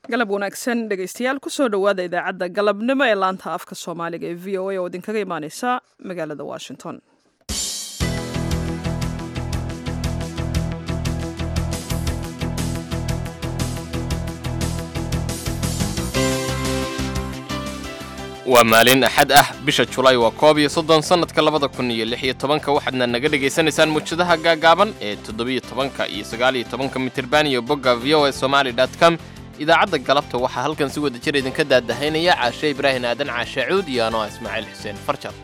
galab wanaagsan dhegaystayaal kusoo dhowaada idaacadda galabnimo ee laanta afka soomaaliga ee v o a oo idinkaga imaaneysa magaalada washington waa maalin axad ah bisha julaay waa koob iyo soddon sannadka labada kun iyo lix iyo tobanka waxaadna naga dhegaysanaysaan muujadaha gaagaaban ee toddobiyo tobanka iyo sagaaliyo tobanka mitirban iyo bogga v o a somaali dot com idaacadda galabta waxaa halkan si wada jir idinka daadahaynaya caashe ibraahin aadan caashe cuud iyo anoa ismaaciil xuseen farjar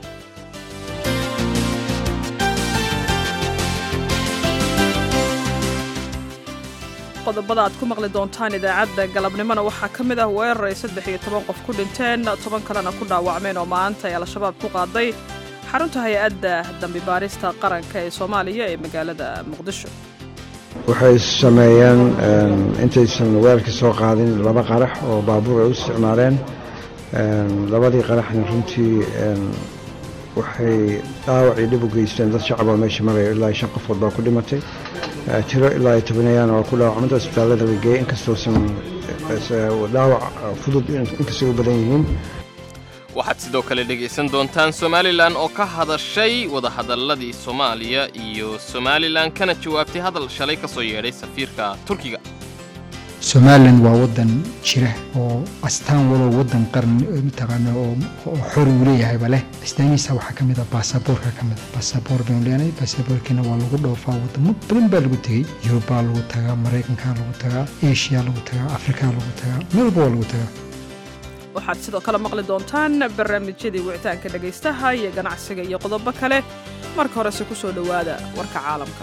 qodobada aad ku maqli doontaan idaacadda galabnimona waxaa ka mid ah weerar ay saddex iyo toban qof ku dhinteen toban kalena ku dhaawacmeen oo maanta ay al-shabaab ku qaaday xarunta hay-adda dambi baarista qaranka ee soomaaliya ee magaalada muqdisho waxay sameeyeen intaysan weerarka soo qaadin laba qarax oo baabuur ay u isticmaaleen labadii qaraxna runtii waxay dhaawac iyo dhib u geysteen dad shacaboo meesha maraya ilaa shan qofood baa ku dhimatay tiro ilaa iyo tobanayaan oo ku dhaawacmada isbitaallada la geeyey inkastoosan dhaawac fudud inkastay u badan yihiin waxaad sidoo kale dhegaysan doontaan somalilan oo ka hadashay wadahadalladii soomaaliya iyo somalilan kana jawaabtay hadal shalay ka soo yeedhay safiirka turkiga somalilan waa wadan jira oo astaan walow wadan qaran mataqaana oo xori uu leeyahayba leh astaamihiisa waxaa ka mid a baasaboorka ka mid a baasaboor baynu leenahay baasaboorkiina waa lagu dhoofaa wadamo badan baa lagu tegey yurubaa lagu tagaa maraykankaa lagu tagaa eshiyaa lagu tagaa afrikaa lagu tagaa meel walba waa lagu tagaa waxaad sidoo kale maqli doontaan barnaamijyadii wicitaanka dhegaystaha iyo ganacsiga iyo qodobo kale marka horese ku soo dhowaada warka caalamka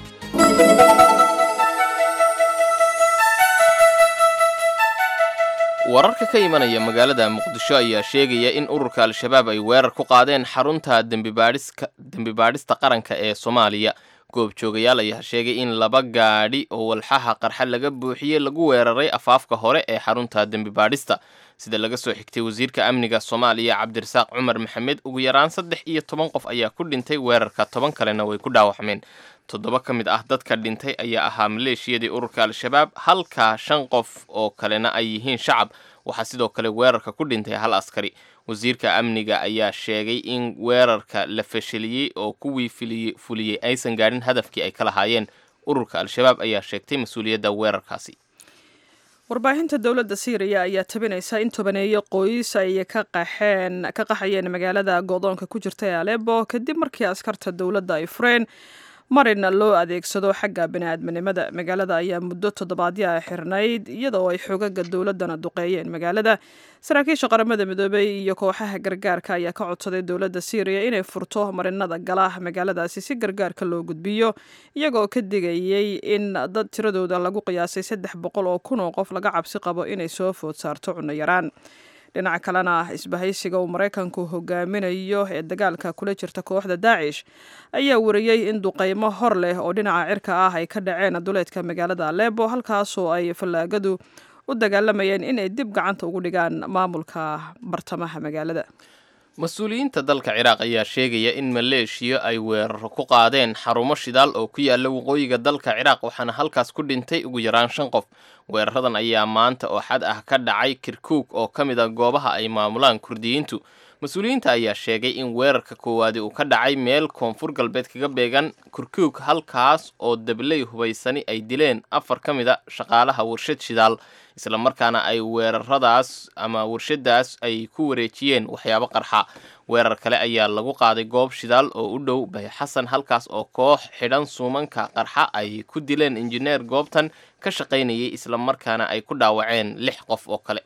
wararka ka imanaya magaalada muqdisho ayaa sheegaya in ururka al-shabaab ay weerar ku qaadeen xarunta dembibaadhista qaranka ee soomaaliya goobjoogayaal ayaa sheegay in laba gaadhi oo walxaha qarxa laga buuxiyey lagu weeraray afaafka hore ee xarunta dembibaadhista sida laga soo xigtay wasiirka amniga soomaaliya cabdirasaaq cumar maxamed ugu yaraan saddex iyo toban qof ayaa ku dhintay weerarka toban kalena way ku dhaawacmeen toddoba ka mid ah dadka dhintay ayaa ahaa maleeshiyadii ururka al-shabaab halka shan qof oo kalena ay yihiin shacab waxaa sidoo kale weerarka ku dhintay hal askari wasiirka amniga ayaa sheegay in weerarka la fashiliyey oo kuwii fuliyey aysan gaadhin hadafkii ay ka lahaayeen ururka al-shabaab ayaa sheegtay mas-uuliyadda weerarkaasi warbaahinta dowladda syriya ayaa tabinaysa in tobaneeyo qoys ay ka qaxeen ka qaxayeen magaalada go'doonka ku jirta ee alebo kadib markii askarta dowladda ay fureen marina loo adeegsado xagga bini'aadminimada magaalada ayaa muddo toddobaadyo ah xirnayd iyadoo ay xoogaga dowladdana duqeeyeen magaalada saraakiisha qaramada midoobey iyo kooxaha gargaarka ayaa ka codsaday dowladda syriya inay furto marinada gala magaaladaasi si gargaarka loo gudbiyo iyagoo ka digayey in dad tiradooda lagu qiyaasay saddex boqol oo kun oo qof laga cabsi qabo inay soo food saarto cunno yaraan dhinaca kalena isbahaysiga uu maraykanku hogaaminayo ee dagaalka kula jirta kooxda daacish ayaa wariyey in duqaymo hor leh oo dhinaca cirka ah ay ka dhaceen duleedka magaalada alebo halkaasoo ay fallaagadu u dagaalamayeen inay dib gacanta ugu dhigaan maamulka bartamaha magaalada mas-uuliyiinta dalka ciraaq ayaa sheegaya in maleeshiya ay weeraro ku qaadeen xarumo shidaal oo ku yaalla waqooyiga dalka ciraaq waxaana halkaas ku dhintay ugu yaraan shan qof weeraradan ayaa maanta oo xad ah ka dhacay kirkuug oo ka mid a goobaha ay maamulaan kurdiyiintu mas-uuliyiinta ayaa sheegay in weerarka koowaadi uu ka dhacay meel koonfur galbeed kaga beegan kurkuug halkaas oo dabley hubaysani ay dileen afar ka mid a shaqaalaha warshad shidaal islamarkaana ay weeraradaas ama warshadaas ay ku wareejiyeen waxyaabo qarxa weerar kale ayaa lagu qaaday goob shidaal oo u dhow bayxasan halkaas oo koox xidhan suumanka qarxa ay ku dileen injineer goobtan ka shaqaynayay islamarkaana ay ku dhaawaceen lix qof oo kale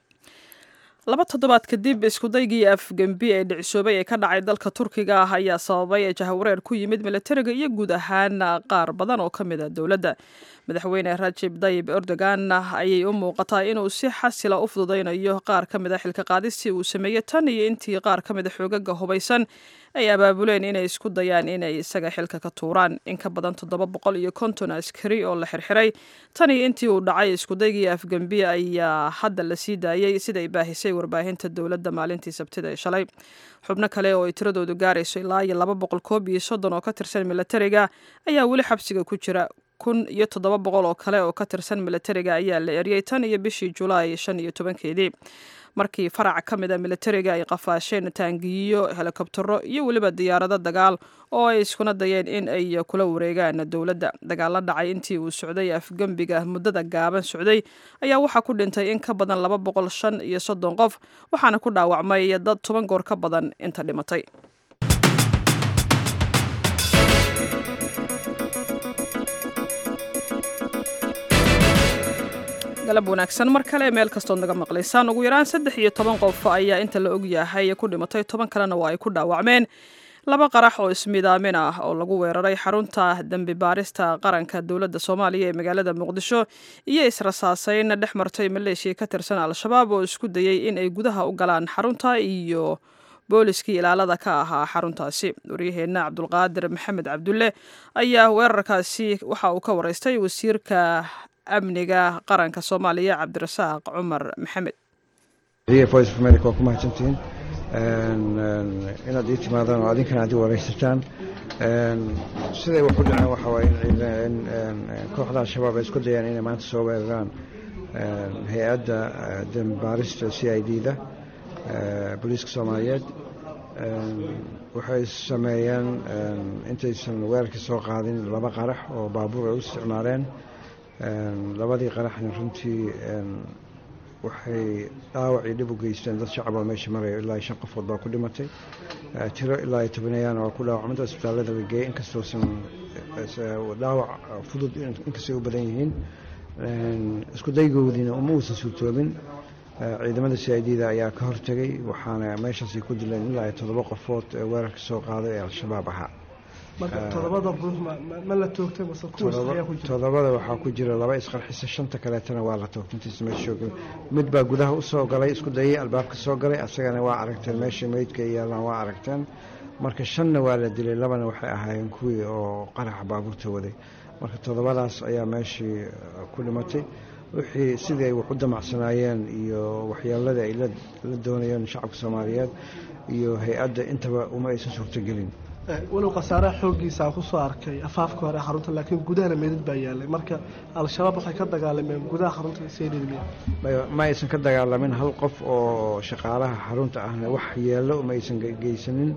laba toddobaad kadib iskudaygii afgembi ee dhicisoobay ee ka dhacay dalka turkiga ah ayaa sababay jahawareer ku yimid milatariga iyo guud ahaan qaar badan oo ka mid a dowladda madaxweyne rajib dayib erdogan ayay u muuqataa inuu si xasila u fududaynayo qaar ka mid a xilka qaadistii uu sameeyey tan iyo intii qaar ka mid a xoogaga hubaysan ay abaabuleen inay isku dayaan inay isaga xilka ka tuuraan in ka badan toddoba boqol iyo konton askari oo la xirxiray tan iyo intii uu dhacay iskudaygii afgembi ayaa hadda la sii daayey siday baahisay warbaahinta dowladda maalintii sabtida ee shalay xubno kale oo ay tiradoodu gaarayso ilaa iyo laba boqol koob iyo soddon oo ka tirsan milatariga ayaa weli xabsiga ku jira kun iyo toddoba boqol oo kale oo ka tirsan militariga ayaa la eryay tan iyo bishii julaay shan iyo tobankeedii markii farac ka mid a militariga ay qafaasheen taangiyo helikobtero iyo weliba diyaarado dagaal oo ay iskuna dayeen in ay kula wareegaan dowladda dagaalla dhacay intii uu socday afgembiga muddada gaaban socday ayaa waxaa ku dhintay in ka badan laba boqol shan iyo soddon qof waxaana ku dhaawacmay dad toban goor ka badan inta dhimatay galab wanaagsan mar kale meel kastood naga maqlaysaan ugu yaraan saddex iyo toban qof ayaa inta la ogyahay ku dhimatay toban kalena waa ay ku dhaawacmeen laba qarax oo ismidaamin ah oo lagu weeraray xarunta dembi baarista qaranka dowladda soomaaliya ee magaalada muqdisho iyo israsaaseyn dhex martay maleeshiya ka tirsan al-shabaab oo isku dayey in ay gudaha u galaan xarunta iyo booliskii ilaalada ka ahaa xaruntaasi waryaheenna cabdulqaadir maxamed cabdulle ayaa weerarkaasi waxa uu ka wareystay wasiirka amniga qaranka soomaaliya cabdirasaaq cumar maxamed voice of america waa ku mahadsantihiin inaad ii timaadaan oo adinkana aad i wareysataan siday wax u dhaceen waxa waaye in kooxda al-shabaab ay isku dayaan inay maanta soo weeraraan hay-adda dembaarista c i d da booliiska soomaaliyeed waxay sameeyeen intaysan weerarkii soo qaadin laba qarax oo baabuur ay u isticmaaleen labadii qaraxna runtii waxay dhaawac iyo dhib u geysteen dad shacab oo meesha maraya ilaa shan qofood baa ku dhimatay tiro ilaa iyo tobaneeyaana waa ku dhaawacmada isbitaallada la geeyey inkastoosan dhaawac fudud inkastay u badan yihiin isku daygoodiina uma uusan suurtoobin ciidamada c i d da ayaa ka hortegay waxaana meeshaasay ku dileen ilaa iyo toddoba qofood ee weerarka soo qaaday ee al-shabaab ahaa todobada waxaa ku jira laba isqarxisa shanta kaleetana waa la toogtay intiisa meesha soo mid baa gudaha usoo galay isku dayay albaabka soo galay asagana waa aragteen meesha meydka ay yaalaan waa aragteen marka shanna waa la dilay labana waxay ahaayeen kuwii oo qaraxa baabuurta waday marka toddobadaas ayaa meeshii ku dhimatay wixii sidii ay wax u damacsanaayeen iyo waxyeeladii ay la doonayeen shacabka soomaaliyeed iyo hay-adda intaba uma aysan suurtogelin walow khasaaraha xooggiisa aan kusoo arkay afaafka hore xarunta laakiin gudahana meydad baa yaalay marka al-shabaab waxay ka dagaalameen gudaha xarunta sdmi ma aysan ka dagaalamin hal qof oo shaqaalaha xarunta ahna wax yeello ma aysan geysanin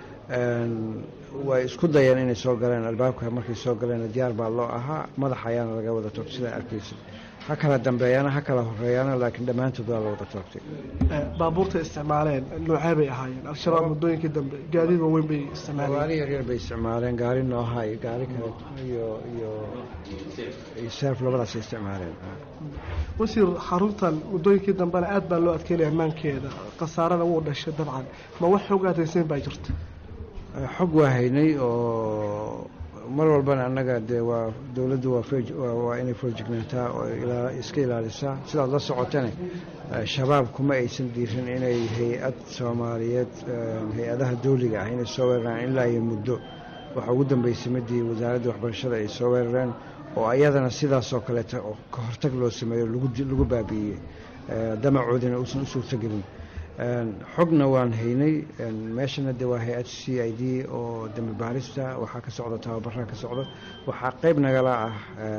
way isku dayeen inay soo galeen albaabka markay soo galeen diyaar baa loo ahaa madaxa ayaana laga wada toogtay sidaa arkaysa ha kala dambeeyaana ha kala horeeyaana laakiin dhammaantood waa la wada toogtay baabuurta isticmaaleen noocee bay ahaayeen al-shabaab muddooyinkii dambe gaadiid waaweyn bay isticmaaleen gaari yaryar bay isticmaaleen gaari nooha iyo gaari kale iyo iyo iyo seef labadaasay isticmaaleen wasiir xaruntan muddooyinkii dambena aad baa loo adkeynaya ammaankeeda khasaarada wuu dhashay dabcan ma wax xoog aadaysayn baa jirta xog waa haynay oo mar walbana annaga dee waa dowladdu waa inay foorjignaataa oo iska ilaalisaa sidaad la socotane shabaab kuma aysan diirin inay hay-ad soomaaliyeed hay-adaha dawliga ah inay soo weeraraan ilaa iyo muddo waxaa ugu dambeysay midii wasaaradda waxbarashada ay soo weerareen oo ayadana sidaasoo kaleeta oo ka hortag loo sameeyo lagu baabi'iyey damacoodina uusan u suurtogelin xogna waan haynay meeshana de waa hay-ad c i d oo dembi baarista waxaa ka socda tababaraa ka socda waxaa qeyb nagala ah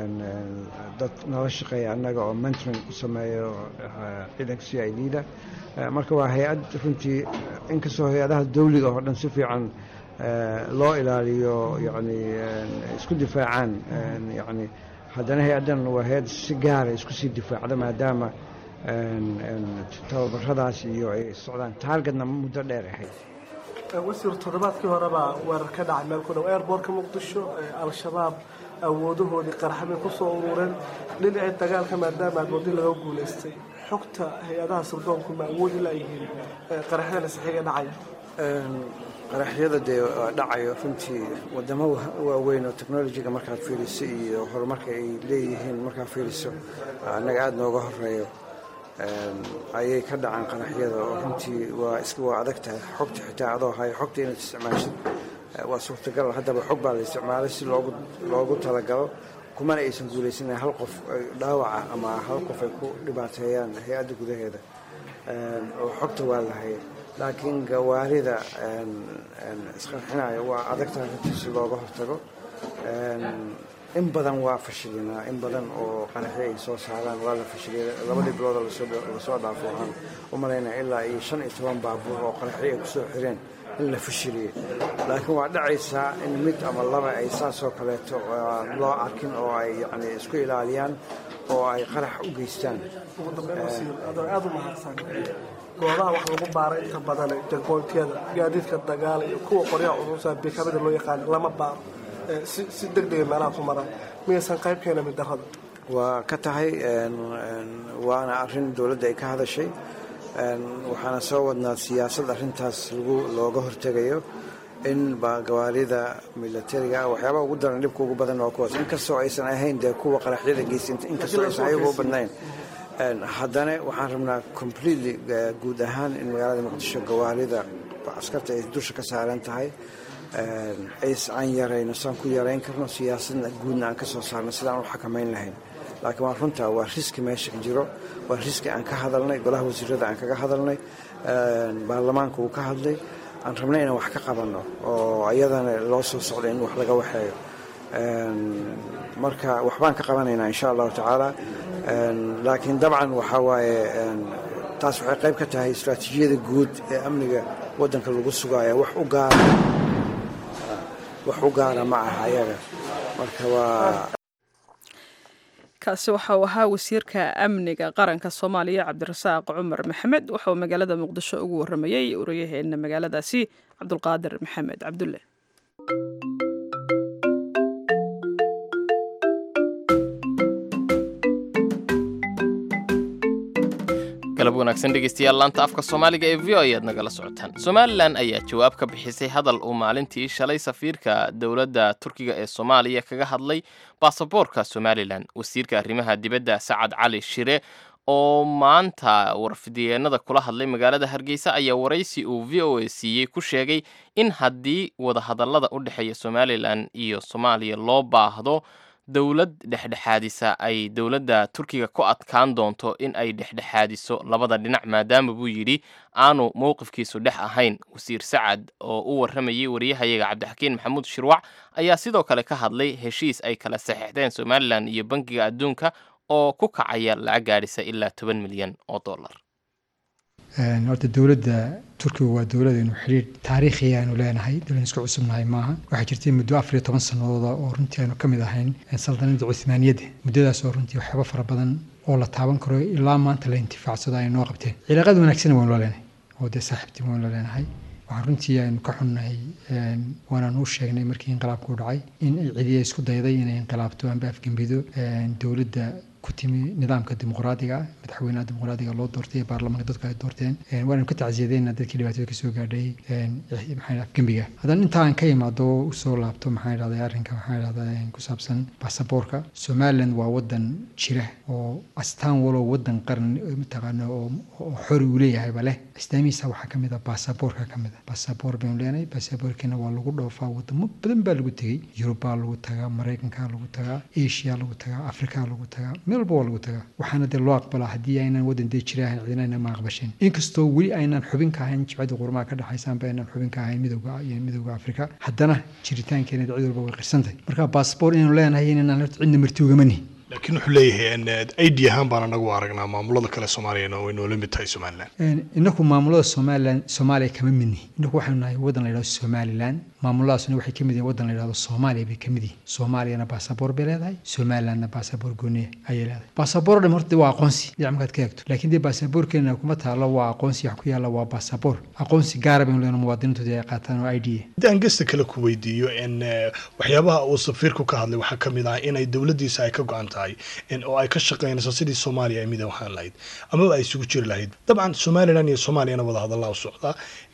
dad nala shaqeeya annaga oo mentoring u sameeyo ciidanka c i d da marka waa hay-ad runtii inkastoo hay-adaha dawliga oo dhan si fiican loo ilaaliyo yani isku difaacaan yani haddana hay-addan waa hay-ad si gaara isku sii difaacda maadaama tababaradaas iyo ay socdaan taargetna muddo dheer ahayd wasiir toddobaadkii horebaa weerar ka dhacay meel ku dhow airbortka muqdisho al-shabaab awoodahoodii qarxabay kusoo urureen dhinacii dagaalka maadaama agoodi laga guulaystay xogta hay-adaha sirdoonku ma awoodi layihiin qaraxyada saxiiga dhacaya qaraxyada dee dhacayo runtii wadamo waaweyn oo technolojiga markaad fiiriso iyo horumarka ay leeyihiin markaad fiiriso annaga aada nooga horeeyo ayay ka dhacaan qaraxyada oo runtii waa iska waa adag tahay xogta xitaa adoo hayo xogta inaad isticmaashid waa suurtagal haddaba xog baa la isticmaalay si loogu loogu talagalo kumana aysan guulaysan hal qof dhaawaca ama hal qof ay ku dhibaateeyaan hay-adda gudaheeda oo xogta waa lahay laakiin gawaarida isqarxinaya waa adag tahay runtii si looga hortago in badan waa fashilinaa in badan oo qaraxi ay soo saaraan waa la fashiliyay labadii biloodoo lasoo dhaafo waxaan u malaynaa ilaa iyo shan iyo toban baabuur oo qaraxi ay kusoo xireen in la fashiliyey laakiin waa dhacaysaa in mid ama laba ay saasoo kaleeto loo arkin oo ay yani isku ilaaliyaan oo ay qarax u geystaan ugu dambeyn wasiir adoo aada u mahadsan goobaha wax lagu baaray inta badan jagoontiyada gaadiidka dagaal iyo kuwa qoryaha curusa bikamida loo yaqaan lama baaro si degdega meelaha ku maraan miyaysan qayb keena mid darrada waa ka tahay waana arrin dowladda ay ka hadashay waxaana soo wadnaa siyaasad arrintaas lagu looga hortegayo in gawaarida milatariga waxyaabaha ugu daran dhibka ugu badan waa kuwaas inkastoo aysan ahayn dee kuwa qaraxyada geysta inkastoo aysan ayagu u badnayn haddana waxaan rabnaa completely guud ahaan in magaalada muqdisho gawaarida askarta ay dusha ka saaran tahay aan yarayno saan ku yarayn karno siyaasadna guudna aan ka soo saarno sidaan u xakamayn lahayn laakiin waa runtaa waa riski meesha jiro waa riski aan ka hadalnay golaha wasiirada aan kaga hadalnay baarlamaanka uu ka hadlay aan rabnay inaan wax ka qabanno oo ayadana loo soo socday in wax laga waxeeyo marka waxbaan ka qabanaynaa insha allahu tacaala laakiin dabcan waxaa waaye taas waxay qayb ka tahay istraatiijiyada guud ee amniga waddanka lagu sugaaya wax u gaara wax u gaara ma aha ayaga marka waa kaasi waxa uu ahaa wasiirka amniga qaranka soomaaliya cabdirasaaq cumar maxamed waxa uu magaalada muqdisho ugu waramayey wariyaheena magaaladaasi cabdulqaadir maxamed cabdulle galab wanaagsan dhegeystayaal laanta afka soomaaliga ee v o ayaad nagala socotaan somalilan ayaa jawaab ka bixisay hadal uu maalintii shalay safiirka dowladda turkiga ee soomaaliya kaga hadlay baasaboorka somalilan wasiirka arrimaha dibadda sacad cali shire oo maanta warfidyeennada kula hadlay magaalada hargeysa ayaa waraysi uu v o a siiyey ku sheegay in haddii wadahadallada u dhexeeya somalilan iyo soomaaliya loo baahdo dowlad dhexdhexaadisa ay dowladda turkiga ku adkaan doonto in ay dhexdhexaadiso labada dhinac maadaama buu yidhi aanu mowqifkiisu dhex ahayn wasiir sacad oo u warramayay wariyahayaga cabdixakiin maxamuud shirwac ayaa sidoo kale ka hadlay heshiis ay kala saxeixdeen somalilan iyo bankiga adduunka oo ku kacaya lacag gaadhisa ilaa toban milyan oo dollar horta dowladda turkiga waa dowladaynu xidhiir taariikhi aanu leenahay dowladan isku cusubnahay maaha waxaa jirtay muddo afar iyo toban sanadooda oo runtii aanu ka mid ahayn saldanada cuhmaaniyadda muddadaas oo runtii waxyaaba fara badan oo la taaban karo ilaa maanta la intifaacsado ay noo qabteen cilaaqaad wanaagsan waynu la leenahay oo dee saaxiibtii waynu la leenahay waxaan runtii aynu ka xunnahay waanaan u sheegnay markii inqilaabku dhacay in ay cidiya isku dayday inay inqilaabto amba afgembido dowladda ku timi nidaamka dimuqraadiga ah madaxweynaha dimuqraadiga loo doortay baarlamaanka dadku ay doorteen waananu ka tacsiyadeyna dadkii dhibaatada kasoo gaadhay maxaa afgembiga haddana inta aan ka imaado usoo laabto maxaa idhahday arrinka maxaa idhahdaa ku saabsan baasaboorka somaliland waa wadan jira oo astaan walow wadan qaran mataqaana oo xori uu leeyahayba leh astaamihiisa waxaa kamid ah baasaboorka kamid ah baasaboor baynu leenahay baasaboorkiina waa lagu dhoofaa wadamo badan baa lagu tegey yurubaa lagu tagaa maraykankaa lagu tagaa asia lagu tagaa afrikaa lagu tagaa meel walba waa lagu tagaa waxaana dee loo aqbalaa haddii aynan wadan dee jira ahayn cidina aynan ma aqbasheen inkastoo weli aynan xubin ka ahayn jibcadda qurmaha ka dhexaysaanba aynan xubin ka ahayn midowga iyo midowga afrika haddana jiritaankeena cid walba way qirsantahay marka baasboor inaynu leenahay inaan horta cidna marti ugamani laakiin wuxuu leeyahay id ahaan baan anagu aragnaa maamulada kale soomaaliyana way noola mid tahay somalilan inaku maamulada somalilan soomaaliya kama midnihi inaku waxaynu nahay wadan la yidhahdo somalilan maamuladaasuna waxay ka mid yihin wadan la yidhahdo soomaaliya bay ka mid yihin soomaaliyana baasaboor bay leedahay somalilandna baasaboor gooniya ayay leedahay baasaboor dham horta waa aqoonsi dhinac markaad ka eegto laakiin dee baasaboorkeena kuma taalo waa aqoonsi wax ku yaalla waa baasaboor aqoonsi gaara baynu leenahay muwaadiniintooda ay qaataan oo i d haddaan gesta kale ku weydiiyo in waxyaabaha uu safiirku ka hadlay waxaa ka mid ah inay dowladdiisa ay ka go-an tahay oo ay ka shaqaynayso sidii soomaaliya ay midan waxaan lahayd amaba ay isugu jiri lahayd dabcan somalilan iyo soomaaliyana wadahadallaa u socdaa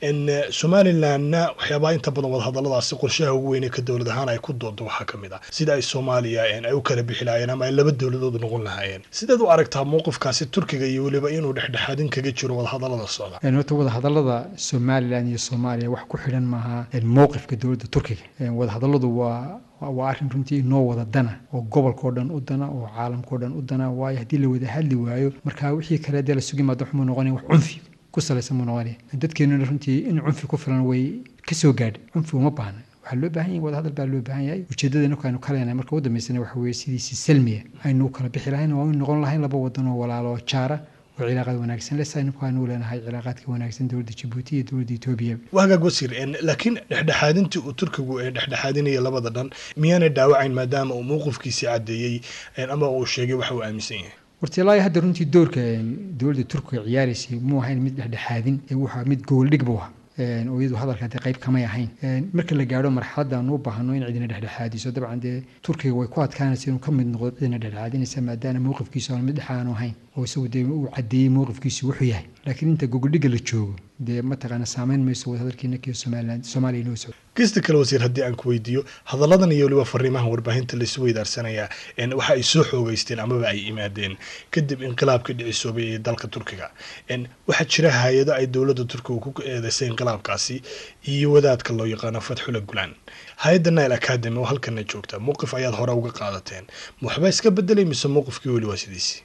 somalilanna waxyaabaha inta badan wadahadalladaasi qorshaha ugu weyn ee ka dowlad ahaan ay ku doodo waxaa ka mid ah sida ay soomaaliya ay u kala bixi lahaayeen ama ay laba dowladood noqon lahaayeen sideed u aragtaa mowqifkaasi turkiga iyo weliba inuu dhexdhexaadin kaga jiro wadahadallada socda horta wadahadallada somalilan iyo soomaaliya wax ku xidhan maaha mowqifka dowladda turkiga wadahadalladu waa waa arrin runtii inoo wada dana oo gobolkao dhan u dana oo caalamkao dhan u dana waayo haddii la wada hadli waayo marka wixii kale dee la sugi maado waxmuu noqonaya wax cunfi ku salaysan muu noqonaya dadkeenuna runtii in cunfi ku filan way ka soo gaadha cunfi uma baahna waxaa loo baahan yahay wadahadal baa loo baahan yahay ujeeddadana aynu ka leenahay marka u dambeysana waxa weeye sidiisi salmiya aynu u kala bixi lahayn waa in noqon lahayn laba wadan oo walaalo oo jaara oo cilaaqaad wanaagsan leh saynu kaanu leenahay cilaaqaadka wanaagsan dowladda jabuuti iyo dowladda etoobiya waa hagaag wasiir laakiin dhexdhexaadintii uu turkigu ee dhexdhexaadinaya labada dhan miyaanay dhaawacayn maadaama uu mowqifkiisii caddeeyey ama uu sheegay waxa uu aaminsan yahay horta ilaa hadda runtii doorka dowladda turkiga ciyaaraysay muu ahayn mid dhexdhexaadin ee wuxaa mid gooldhig buu ahaa oo iyadu hadalka dee qayb kamay ahayn marka la gaadho marxaladda aanu u baahno in cidina dhexdhexaadiso dabcan dee turkiga way ku adkaanaysa inuu ka mid noqdo cidina dhexdhexaadinaysa maadaama mowqifkiisu aanu mid dhexa aanu ahayn oo isagu dee uu caddeeyey mowqifkiisu wuxuu yahay laakiin inta gogoldhigga la joogo dee mataqaana saameyn mayso wadahadalkiina kiyo somaliland soomaaliya inoo socdo kista kale wasiir haddii aan ku weydiiyo hadalladan iyo weliba fariimahan warbaahinta laisu weydaarsanayaa waxa ay soo xoogeysteen amaba ay yimaadeen kadib inqilaabkii dhicisoobay ee dalka turkiga waxaa jira hay-ado ay dowladda turkiga ku eedeysay inqilaabkaasi iyo wadaadka loo yaqaano fatxula gulaan hay-adda nile academy oo halkana joogta mowqif ayaad hore uga qaadateen waxbaa iska bedelay mise mowqifkii weli waa sidiisi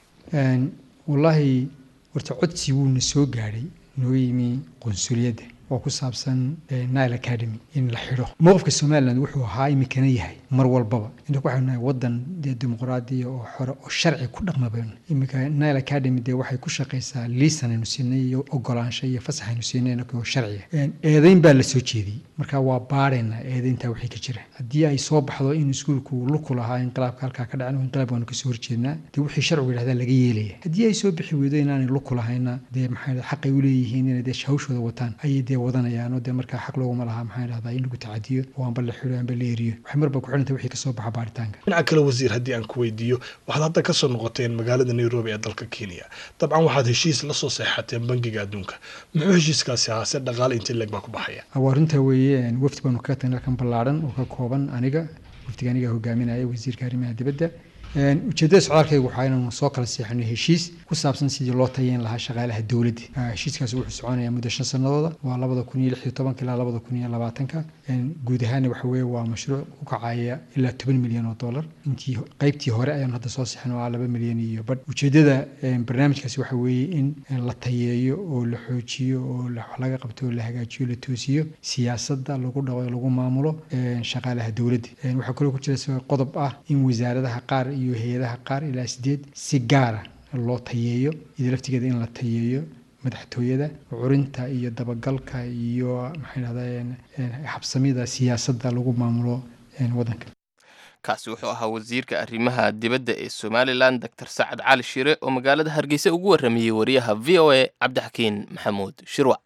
wallaahi horta codsi wuuna soo gaadhay noo yimi qunsuliyadda oo ku saabsan nile academy in la xidho mowqifka somaliland wuxuu ahaa imikana yahay mar walbaba inta waxaynu nahay wadan dee dimuqraadiya oo xore oo sharci ku dhaqma baynu iminka nile academy dee waxay ku shaqaysaa liisan aynu siinay iyo ogolaansho iyo fasax aynu siinay oo sharciya eedeyn baa la soo jeediyey marka waa baadhaynaa eedeyntaa wixii ka jira haddii ay soo baxdo in iskuulku luku lahaa inqilaabka halkaa ka dhacan inqilaab waanu kasoo horjeednaa dee wixii sharcigu yidhahdaa laga yeelaya haddii ay soo bixi weydo inaanay luku lahayna dee maxaa xaqay u leeyihiin inay dee hawshooda wataan ayay dee wadanayaan oo dee markaa xaq looguma lahaa maxaa dhahdaa in lagu tacadiyo oo aanba la xido aanba la eriyo waxay marba ku xidhanta wixii kasoo baxa baaritaanka dhinaca kale wasiir haddii aan ku weydiiyo waxaad hadda kasoo noqoteen magaalada nairobi ee dalka kenya dabcan waxaad heshiis la soo seexateen bangiga adduunka muxuu heshiiskaasi ahaa se dhaqaale intii leeg baa ku baxaya waa runtaa weeye wafdi baanu kaga tagnay halkan ballaadhan oo ka kooban aniga wafdiga aniga hogaaminaya wasiirka arrimaha dibadda ujeeddada socdaalkaygu waxaa inaanu soo kala seexano heshiis ku saabsan sidii loo tayeyn lahaa shaqaalaha dowladda heshiiskaasi wuxuu soconayaa muddo shan sanadooda waa labada kun iyo lix iyo tobanka ilaa labada kun iyo labaatanka guud ahaana waxa weeye waa mashruuc ku kacaya ilaa toban milyan oo dollar intii qaybtii hore ayaanu hadda soo seexan oo ah laba milyan iyo badh ujeeddada barnaamijkaasi waxa weeye in la tayeeyo oo la xoojiyo oo wax laga qabto oo la hagaajiyo la toosiyo siyaasadda lagu dhaqo lagu maamulo shaqaalaha dowladda waxaa kaloo ku jira qodob ah in wasaaradaha qaar iyo hay-adaha qaar ilaa sideed si gaara loo tayeeyo ida laftigeeda in la tayeeyo madaxtooyada curinta iyo dabagalka iyo maxay dhahdaa habsamida siyaasadda lagu maamulo waddanka kaasi wuxuu ahaa wasiirka arrimaha dibadda ee somalilan doctor sacad cali shire oo magaalada hargeysa ugu warramayey wariyaha v o a cabdixakiin maxamuud shirwac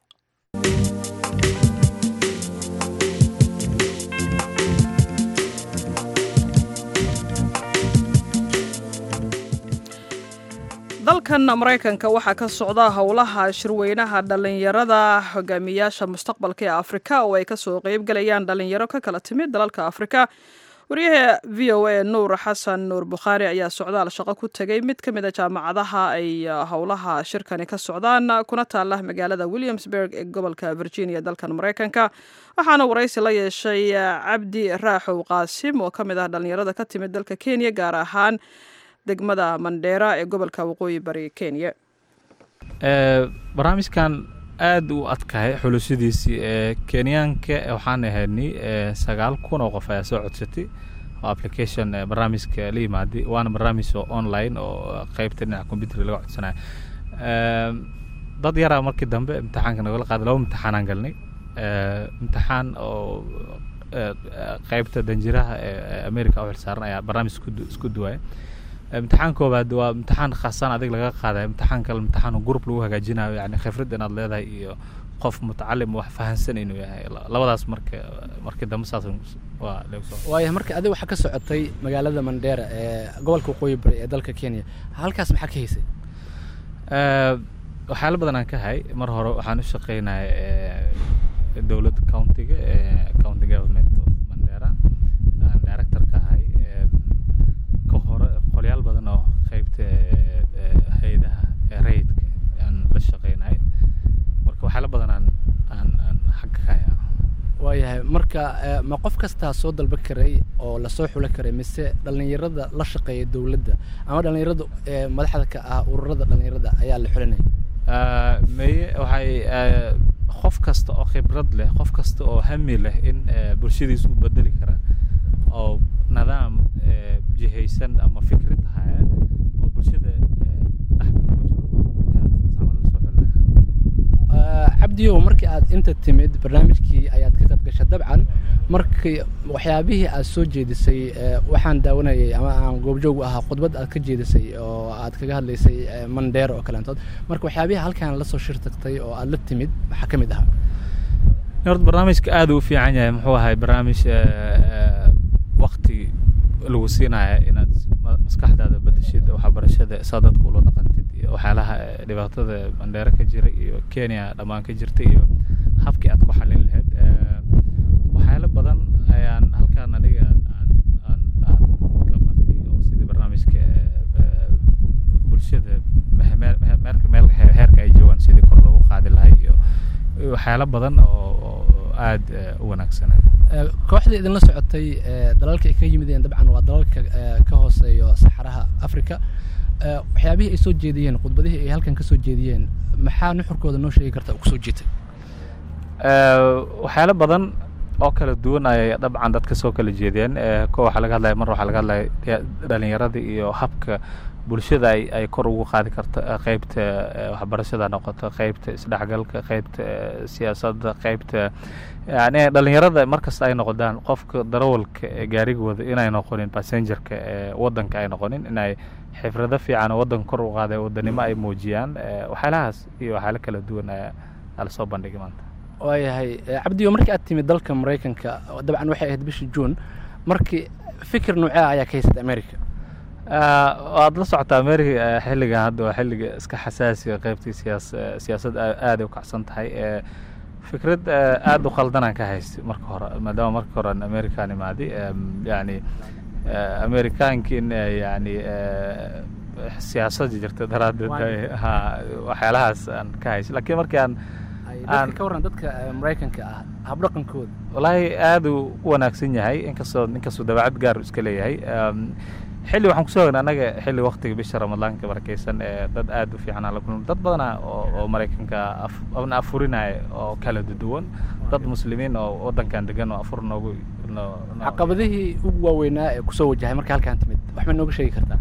dalkan maraykanka waxaa ka socda howlaha shirweynaha dhallinyarada hogaamiyaasha mustaqbalka ee afrika oo ay kasoo qeybgalayaan dhallinyaro ka kala timid dalalka afrika wariyaha v o a nuur xasan nuur bukhaari ayaa socdaal shaqo ku tegay mid ka mid a jaamacadaha ay howlaha shirkani ka socdaan kuna taala magaalada williamsburg ee gobolka virginia dalkan maraykanka waxaana waraysi la yeeshay cabdi raaxow qaasim oo ka mid ah dhallinyarada ka timid dalka kenya gaar ahaan degmada mandheera ee gobolka waqooyi bari kenya barnaamijkan aada u adkahay xulusyadiisii ee kenyaanka waxaan ahaynay sagaal kun oo qof ayaa soo codsatay oo application barnaamijka la yimaaday waana barnaamij oo online oo qeybta dhinaca computerka laga codsanayo dad yaraa markii dambe imtixaanka nagala qaaday laba imtixaanaan galnay imtixaan oo qeybta danjiraha ee america u xilsaaran ayaa barnaamij isku duwaya imtixaan koobaad waa imtixaan khaasan adig laga qaadayo imtixaan kale imtixaan group lagu hagaajinayo yani khibrad inaad leedahay iyo qof mutacalim wax fahansan inuu yahay labadaas marka markii dambe saas waa waayahay marka adiga waxaa ka socotay magaalada mandheera ee gobolka waqooyi bari ee dalka kenya halkaas maxaa ka haysay waxyaalo badan aan ka hay mar hore waxaan u shaqeynaya dowladda countiga county government of mandheera aan director ka ahay qolyaal badan oo qeybta hay-adaha rayidka aan la shaqeynay marka waxyaala badan aan aan aan xagga ka haya waayahay marka ma qof kastaa soo dalba karay oo lasoo xulo karay mise dhallinyarada la shaqeeya dowladda ama dhallinyarada madaxda ka ah ururada dhallinyarada ayaa la xulinaya meye waxay qof kasta oo khibrad leh qof kasta oo hami leh in eh, bulshadiisa u bedeli kara oo nidaam eh, jihaysan ama fikrad haya oo bulshada eh, dhexda ugu jiro ayaa dadkaas camal lasoo xulinaya Ah, cabdiyow markii aad inta timid barnaamijkii ayaad ka qayb gashay dabcan markii waxyaabihii aad soo jeedisay eh, waxaan daawanayay ama aan goobjoog u ahaa khudbad aad ka jeedisay oo aad kaga hadlaysay eh, mandheer oo kaleentood marka waxyaabihii halkan lasoo shir tagtay oo aad la timid maxaa ka mid ahaa horta barnaamijka aad uu u fiican yahay muxuu ahay barnaamij wakti lagu siinaya inaad ma- maskaxdaada bedeshid waxbarashada saa dadka ula dhaqantid iyo waxyaalaha eh, dhibaatada mandheere ka jira iyo kenya dhammaan ka jirta iyo habkii aad ku xalin lahayd Eh, waxyaalo badan ayaan halkaan aniga aan aan- aan aan ka bartay oo sidii barnaamijka eh, bulshada me- me- me- meelka meel he- heerka ay joogaan sidii kor loogu qaadi lahay iyo iyo waxyaalo badan oo oo aad eh, u wanaagsanay Eh, kooxda idinla socotay eh, dalalka ay ka yimideen dabcan waa dalalka eh, ka hooseeyo saxaraha africa Eh, waxyaabihii ay soo jeediyeen khudbadihii ay halkan ka soo jeediyeen maxaa nuxurkooda noo sheegi karta ku soo jiitay Eh, waxyaalo badan oo kala duwan ayay dabcan dadka soo kala jeedeen Eh, ko waxaa laga hadlaya mar waxaa laga hadlaya ya- dhalinyarada iyo habka bulshada ay ay kor ugu qaadi karto eh, qeybta eh, waxbarashada ha noqoto qeybta isdhexgalka qeybta eh, siyaasadda qeybta yani dhalinyarada markasta ay noqdaan qofka darawalka ee gaarigooda inay noqonin passengerka ee wadanka ay noqonin inay xifrado fiican oo wadanka kor u qaaday wadanimo ay muujiyaan Eh, waxyaalahaas iyo waxyaalo kala duwan ayaa ayaa lasoo bandhigay maanta waayahay eh, cabdiyo markii aad timid dalka maraykanka dabcan waxay ahayd bishii juun markii fikir noocee ayaa ka haysatay america Ah, waad la socotaa america eh, xilligan hadda waa xilliga iska xasaasiga qeybtii siyaas eh, siyaasad aa- aad ay u kacsan tahay Eh, fikrad eh, aad u qaldanaan ka haystay marka hore maadaama marka hore aan american imaaday em, yani eh, amerikaankiin eh, yani eh, siyaasada jirta daraaddeed Waan- ay- ha waxyaalahaas aan ka haystay laakiin markii aan Ay Aan- dadka ka warran dadka eh, maraykanka ah habdhaqankooda wallaahi aad uu u wanaagsan yahay inkastoo inkastoo dabeecad gaar uu iska leeyahay Em, xilli waxaan kusoo ognay annaga xilli waktiga bisha ramadaanka barakeysan ee dad aad u fiican aan la kulmay dad badana oo oo maraykanka af- na afurinaya oo kala duwan dad muslimiin oo wadankan degan oo afur noogu noo- noo- caqabadihii ugu waaweynaa ee kusoo wajahay marka halkaan timid wax ma nooga sheegi kartaa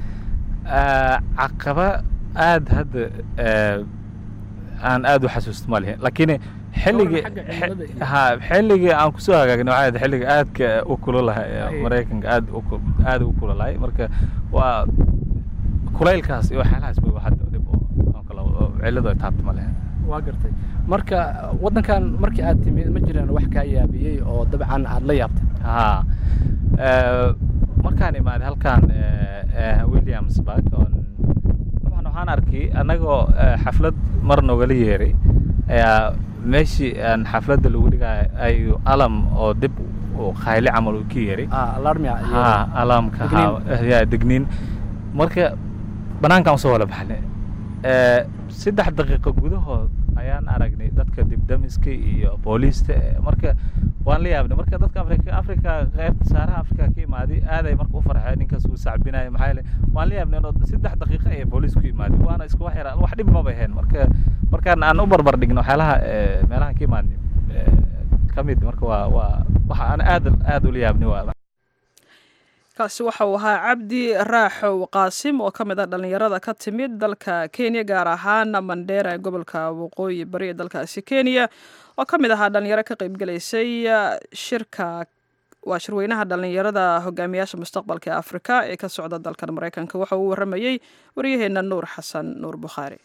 Ah, caqaba aad hadda eh, aan aad u xasuusto ma lihin laakiin xilligii xagga cimilada iyo- ha xilligii aan kusoo hagaagnay waxay ahayd xilliga aadka u kululahay ee Ay. maraykanka aad u ku- aad u kululahay marka waa kulaylkaas iyo waxyaalahaas bay hadda dhib oo oo kale oo cilladu ay taabto ma lihin waa gartay marka waddankan markii aad timid ma jiraan wax kaa yaabiyey oo dabcan aad la yaabtay ha Eh, markaan imaaday halkan eh, eh, williamsburg oon dabcan waxaan arkay annagoo eh, xaflad mar nogala yeeray ayaa meeshii aan xafladda lagu dhigaayo ayuu alam oo dib u qayli camal uu ka yeeray ah alarmia iyo ha alamka Degniin. ha ya degniin marka banaankaan usoo wala baxnay Eh, saddex daqiiqo gudahood ayaan aragnay dadka dibdamiska iyo booliista eh, marka waan la yaabnay marka dadka afrika afrika qaybta saaraha afrika ka imaaday aaday marka u farxeen ninkaas uu sacbinaya maxaa yeele waan la yaabnay inuu saddex daqiiqo ay booliis ku imaaday waana isku wax yara wax dhib maba ahayn marka markaan aan u barbar dhigno waxyaalaha eh, meelahan ka imaadnay eh, ka mid marka waa waa waxa aan aad aad ula yaabnay waa kaasi waxa uu ahaa cabdi raaxow qaasim oo ka mid ah dhallinyarada ka timid dalka kenya gaar ahaan mandheera ee gobolka waqooyi bari ee dalkaasi kenya oo ka mid ahaa dhallinyaro ka qaybgelaysay shirka waa shirweynaha dhallinyarada hogaamiyaasha mustaqbalka ee afrika ee ka socda dalkan maraykanka waxa uu waramayey waryaheena nuur xasan nuur bukhaari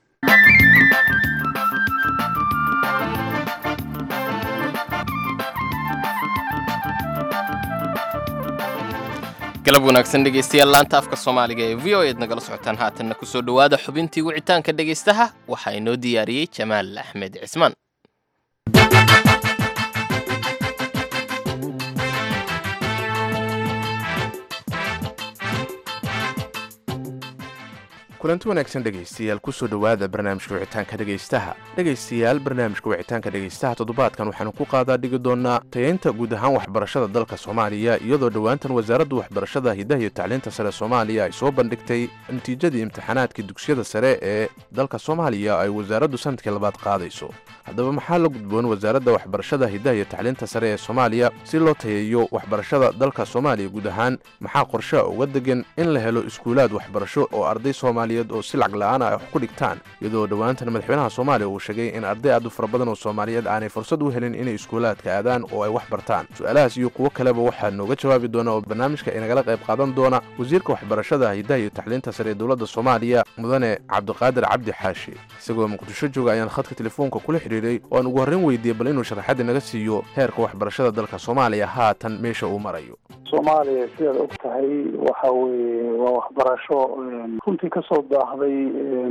galab wanaagsan dhegaystayaal laanta afka soomaaliga ee v o eed nagala socotaan haatanna kusoo dhowaada xubintii wicitaanka dhegaystaha waxaa inoo diyaariyey jamaal axmed cismaan kulanti wanaagsan dhegaystayaal kusoo dhowaada barnaamijka wicitaanka dhegaystaha dhegaystayaal barnaamijka wicitaanka dhegaystaha toddobaadkan waxaanu ku qaadaa dhigi doonaa tayaynta guud ahaan waxbarashada dalka soomaaliya iyadoo dhowaantan wasaaradda waxbarashada hidaha iyo tacliinta sare soomaaliya ay soo bandhigtay natiijadii imtixaanaadkii dugsiyada sare ee dalka soomaaliya ay wasaaraddu sanadkii labaad qaadayso haddaba maxaa la gudboon wasaaradda waxbarashada hidaha iyo tacliinta sare ee soomaaliya si loo tayeeyo waxbarashada dalka soomaaliya guud ahaan maxaa qorshaha uga degan in la helo iskuulaad waxbarasho oo arday soomaaliyeed oo si lacag la-aan ay wax ku dhigtaan iyadoo dhowaantan madaxweynaha soomaaliya uu sheegay in arday aad u fara badan oo soomaaliyeed aanay fursad u helin inay iskuulaadka aadaan oo ay wax bartaan su-aalahaas iyo kuwo kaleba waxaa nooga jawaabi doona oo barnaamijka inagala qayb qaadan doona wasiirka waxbarashada hidaha iyo tacliinta sare ee dowladda soomaaliya mudane cabdiqaadir cabdi xaashi isagoo muqdisho jooga ayaan khadka telefoonka kula xidhiiray oo aan ugu horreyn weydiiyey bal inuu sharaxadda naga siiyo heerka waxbarashada dalka soomaaliya haatan meesha uu marayo soomaaliya sidaad og tahay waxa weeye waa waxbarasho runtii kasoo daahday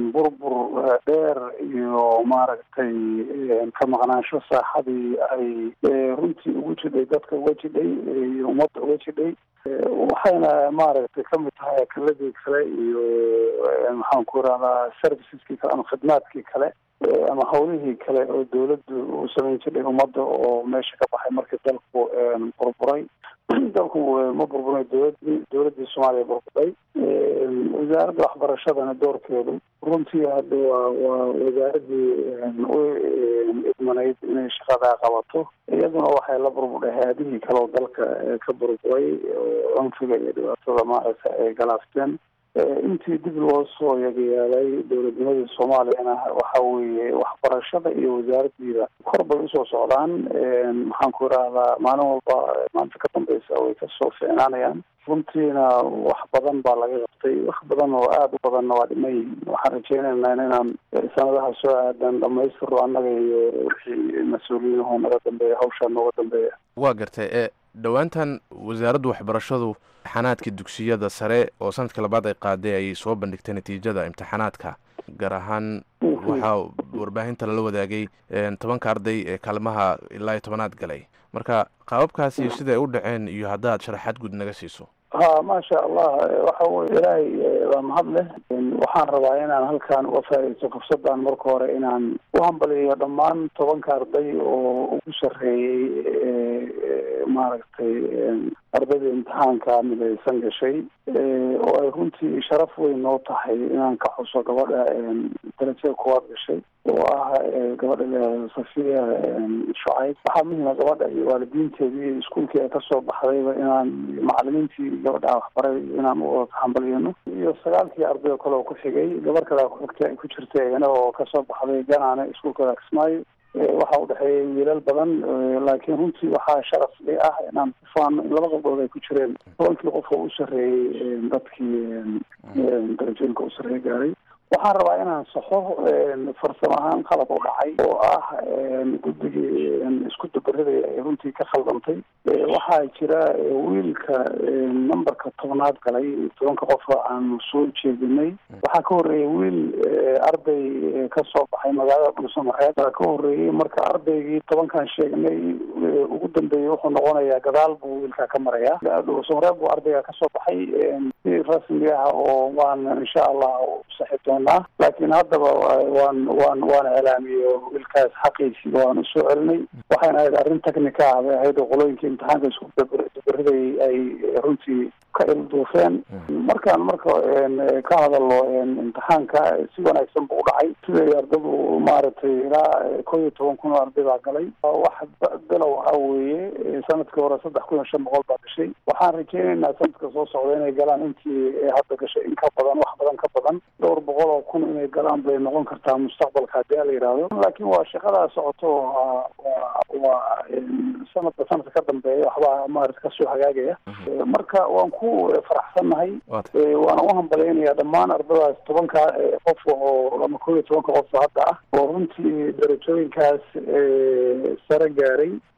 burbur dheer iyo maaragtay ka maqnaansho saaxadii ay runtii ugu jidhay dadka uga jidhay iyo ummadda uga jidhay waxayna maaragtay kamid tahay akaladii kale iyo maxaan ku irahdaa serviceskii kale ama khidmaadkii kale ama hawlihii kale oo dawladdu uu samayn jiray ummadda oo meesha ka baxay markii dalku burburay dalku ma burburay dowladii dowladdii soomaaliya burburay wasaaradda waxbarashadana doorkeedu runtii hadda waa waa wasaaradii u idmanayd inay shaqadaa qabato iyaduna waxay la burbudhay hay-adihii kale oo dalka ka burburay oo cunfiga iyo dhibaatada maaragta ay galaafteen intii dib loo soo yagayaalay dowladnimadii soomaaliyana waxa weeye waxbarashada iyo wasaaraddiida kor bay usoo socdaan maxaan ku irahdaa maalin walba maanta ka dambeysa way kasoo fiicnaanayaan runtiina wax badan baa laga qabtay wax badan oo aada u badanna waa dhiman yihiin waxaan rajeynaynaa inaan sanadaha soo aadan dhamaystiro annaga iyo wixii mas-uuliyinuhu naga dambeeya hawshaa nooga dambeeya waa gartay ee dhowaantan wasaaradda waxbarashadu imtixaanaadka dugsiyada sare oo sanadka labaad ay qaaday ay soo bandhigtay natiijada imtixaanaadka gaar ahaan waxaa warbaahinta lala wadaagay tobanka arday ee kaalmaha ilaa iyo tobanaad galay marka qaababkaasi siday u dhaceen iyo haddaad sharaxaad guud naga siiso ha maasha allah waxa weye ilaahay waa mahad leh waxaan rabaa inaan halkan uga faaidaysto fursaddan marka hore inaan u hambaliyo dhammaan tobanka arday oo ugu sarreeyey maaragtay ardayda imtixaanka midaysan gashay oo ay runtii sharaf weyn noo tahay inaan ka xuso gabadha darajada koowaad gashay oo ah gabadha safiya shucayb waxaa muhima gabadha iyo waalidiinteedii iyo iskuolkii ay kasoo baxdayba inaan macalimiintii gabadha waxbaray inaan u hambaliyano iyo sagaalkii arday oo kale oo ku xigay gabar kale kuxigta ay ku jirta iyana oo kasoo baxday ganaane iskuolkooda kismaayo waxaa udhexeeyay wiilal badan laakiin runtii waxaa sharaf i ah inaan ku faano in laba gabdhood ay ku jireen tobankii qof oo u sarreeyey dadkii darajooyinka u sarreeye gaaray waxaan rabaa inaan saxo farsamo ahaan qalab u dhacay oo ah guddigii isku dabaridaya ay runtii ka khaldantay waxaa jira wiilka numberka tobnaad galay tobanka qofa aanu soo jeedinay waxaa ka horreeyay wiil arday kasoo baxay magaalada dhuusamareed baa ka horreeyey marka ardaygii tobankan sheegnay ugu dambeeyey wuxuu noqonayaa gadaal buu wiilkaa ka maraya dhuusamareed buu ardayga kasoo baxay si rasmi ah oo waan insha allah saxi doonaa laakiin haddaba waan waan waan iclaamiyey wiilkaas xaqiisii waan usoo celinay waxayna ahayd arrin technica ah bay ahayd oo qolooyinkii imtixaanka isku dabariday ay runtii ka ilduufeen markaan marka ka hadalno imtixaanka si wanaagsan buu udhacay siday ardadu maaragtay ilaa kow iyo toban kun oo arday baa galay wax bilow ah weeye sanadkii hore saddex kun iyo shan boqol baa gashay waxaan rajeynaynaa sanadka soo socda inay galaan intii hadda gashay in ka badan wax badan ka badan dhowr boqol oo kun inay galaan bay noqon kartaa mustaqbalka haddii la yidhaahdo laakiin waa shaqadaa socoto waa sanadka sanadka ka dambeeya waxbaa maarata kasoo hagaagaya marka waan ku faraxsannahay waana u hambalaynayaa dhammaan ardadaas tobanka qof oo ama kow iyo tobanka qof hadda ah oo runtii darajooyinkaas sare gaaray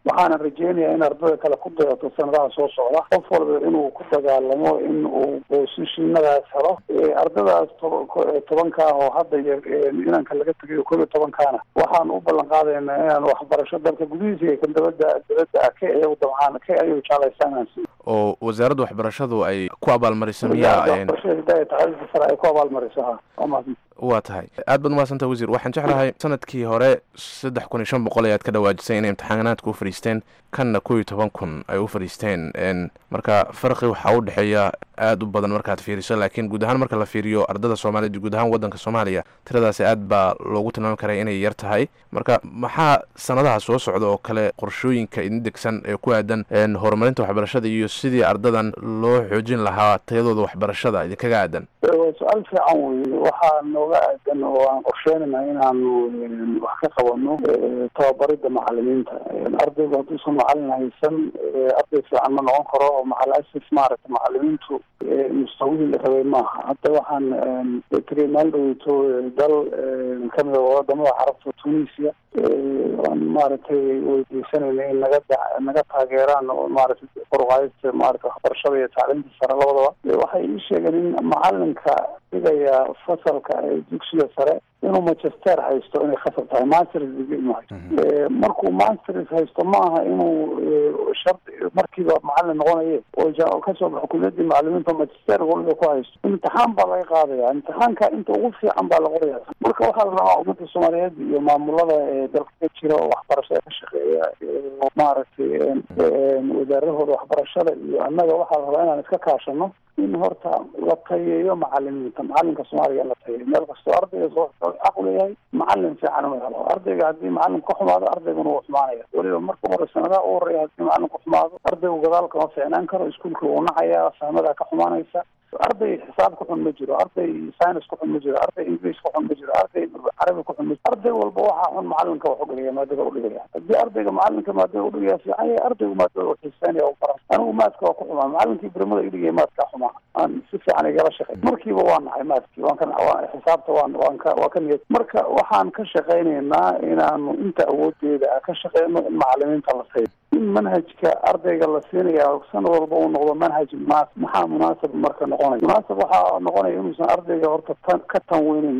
waxaana rajeynayaa in ardada kale ku dayato sanadaha soo socda qof walba inuu ku dagaalamo in uu boosishinadaas helo ardadaas tobanka ah oo hadda inanka laga tegayo koob iyo tobankaana waxaan u ballan qaadaynaa inaan waxbarasho dalka gudihiisa iyo kan dabada dabadda ah ka iyagu dabcaan ka ayagu jeclaystaan aan siiyo oo wasaaradda waxbarashadu ay ku abaalmariso miyaa waxbarashada hidaaya tacliinta sare ay ku abaalmariso ha waa mahadsan waa tahay aad baad umahadsanta wasiir waxaan jeclahay sanadkii hore saddex kun iyo shan boqol ayaad ka dhawaajisay inay imtixaanaadka u fadhiisteen kanna kow iyo toban kun ay u fadhiisteen marka farqi waxaa u dhexeeya aada u badan markaad fiiriso laakiin guud ahaan marka la fiiriyo ardada soomaaliyed guud ahaan waddanka soomaaliya tiradaasi aad baa loogu tilmaami karaa inay yar tahay marka maxaa sanadaha soo socda oo kale qorshooyinka idin degsan ee ku aadan horumarinta waxbarashada iyo sidii ardadan loo xoojin lahaa tayadooda waxbarashada idinkaga aadan waa su-aal fiican weye waxaa nooga aadan oo aan qorsheynayna inaanu wax ka qabano tababarida macalimiinta ardaygu hadduusan macalin haysan arday fiican ma noqon karo oo macal asif maaragta macalimiintu mustawihii la rabay maaha hadda waxaan tegay maalin dhaweyto dal kamida wadamada carabta tunisia aan maaragtay weydiisanayna in naga naga taageeraan oo maaragtay koruqaadista maarata waxbarashada iyo tacliinta sare labadaba waxay ii sheegeen in macalinka dhigaya fasalka dugsiga sare inuu manchester haysto inay khasab tahay masters degree inuu haysto markuu masters haysto ma aha inuu shardi markiiba macalin noqonaye oo kasoo baxo kuliyadii macalimiinta manchester waliba ku haysto imtixaan baa laga qaadaya imtixaanka inta ugu fiican baa la qoraya marka waxaa la rabaa ummadda soomaaliyeed iyo maamulada dalka ka jira oo waxbarashada ka shaqeeya maaragtay wasaarahooda waxbarashada iyo annaga waxaa la rabaa inaan iska kaashano in horta la tayeeyo macalimiinta macalinka soomaaliya in la tayeeyo meel kastoo ardayga soo xaq u leeyahay macalin fiican inuu helo ardayga haddii macalin ka xumaado ardayguna wuu xumaanaya weliba marka hore sanadaha u horeeya haddii macalin ku xumaado ardaygu gadaal kama fiicnaan karo iskuolka wuu nacayaa fahmadaa ka xumaanaysa arday xisaab ku xun ma jiro arday science ku xun ma jiro arday english ku xun ma jiro arday carabi ku xun ma jiro arday walba waxaa xun macalinka wax udhigaya maadada udhigaya haddii ardayga macalinka maadada udhigaya fiican yahay ardaygu maadada u xiiseynaya u baran anigu maadka waa ku xumaa macalinkii birmada idhigaya maadkaa xumaa aan si fiican igala shaqey markiiba waa nahay maadkii waan ka waan xisaabta waan waan ka waa ka niyad marka waxaan ka shaqaynaynaa inaanu inta awoodeeda ka shaqeyno in macalimiinta la sayo in manhajka ardayga la siinaya sanad walba uu noqdo manhaj munaasib maxaa munaasib marka noqonaya munaasib waxaa noqonaya inuusan ardayga horta tan ka tanweynin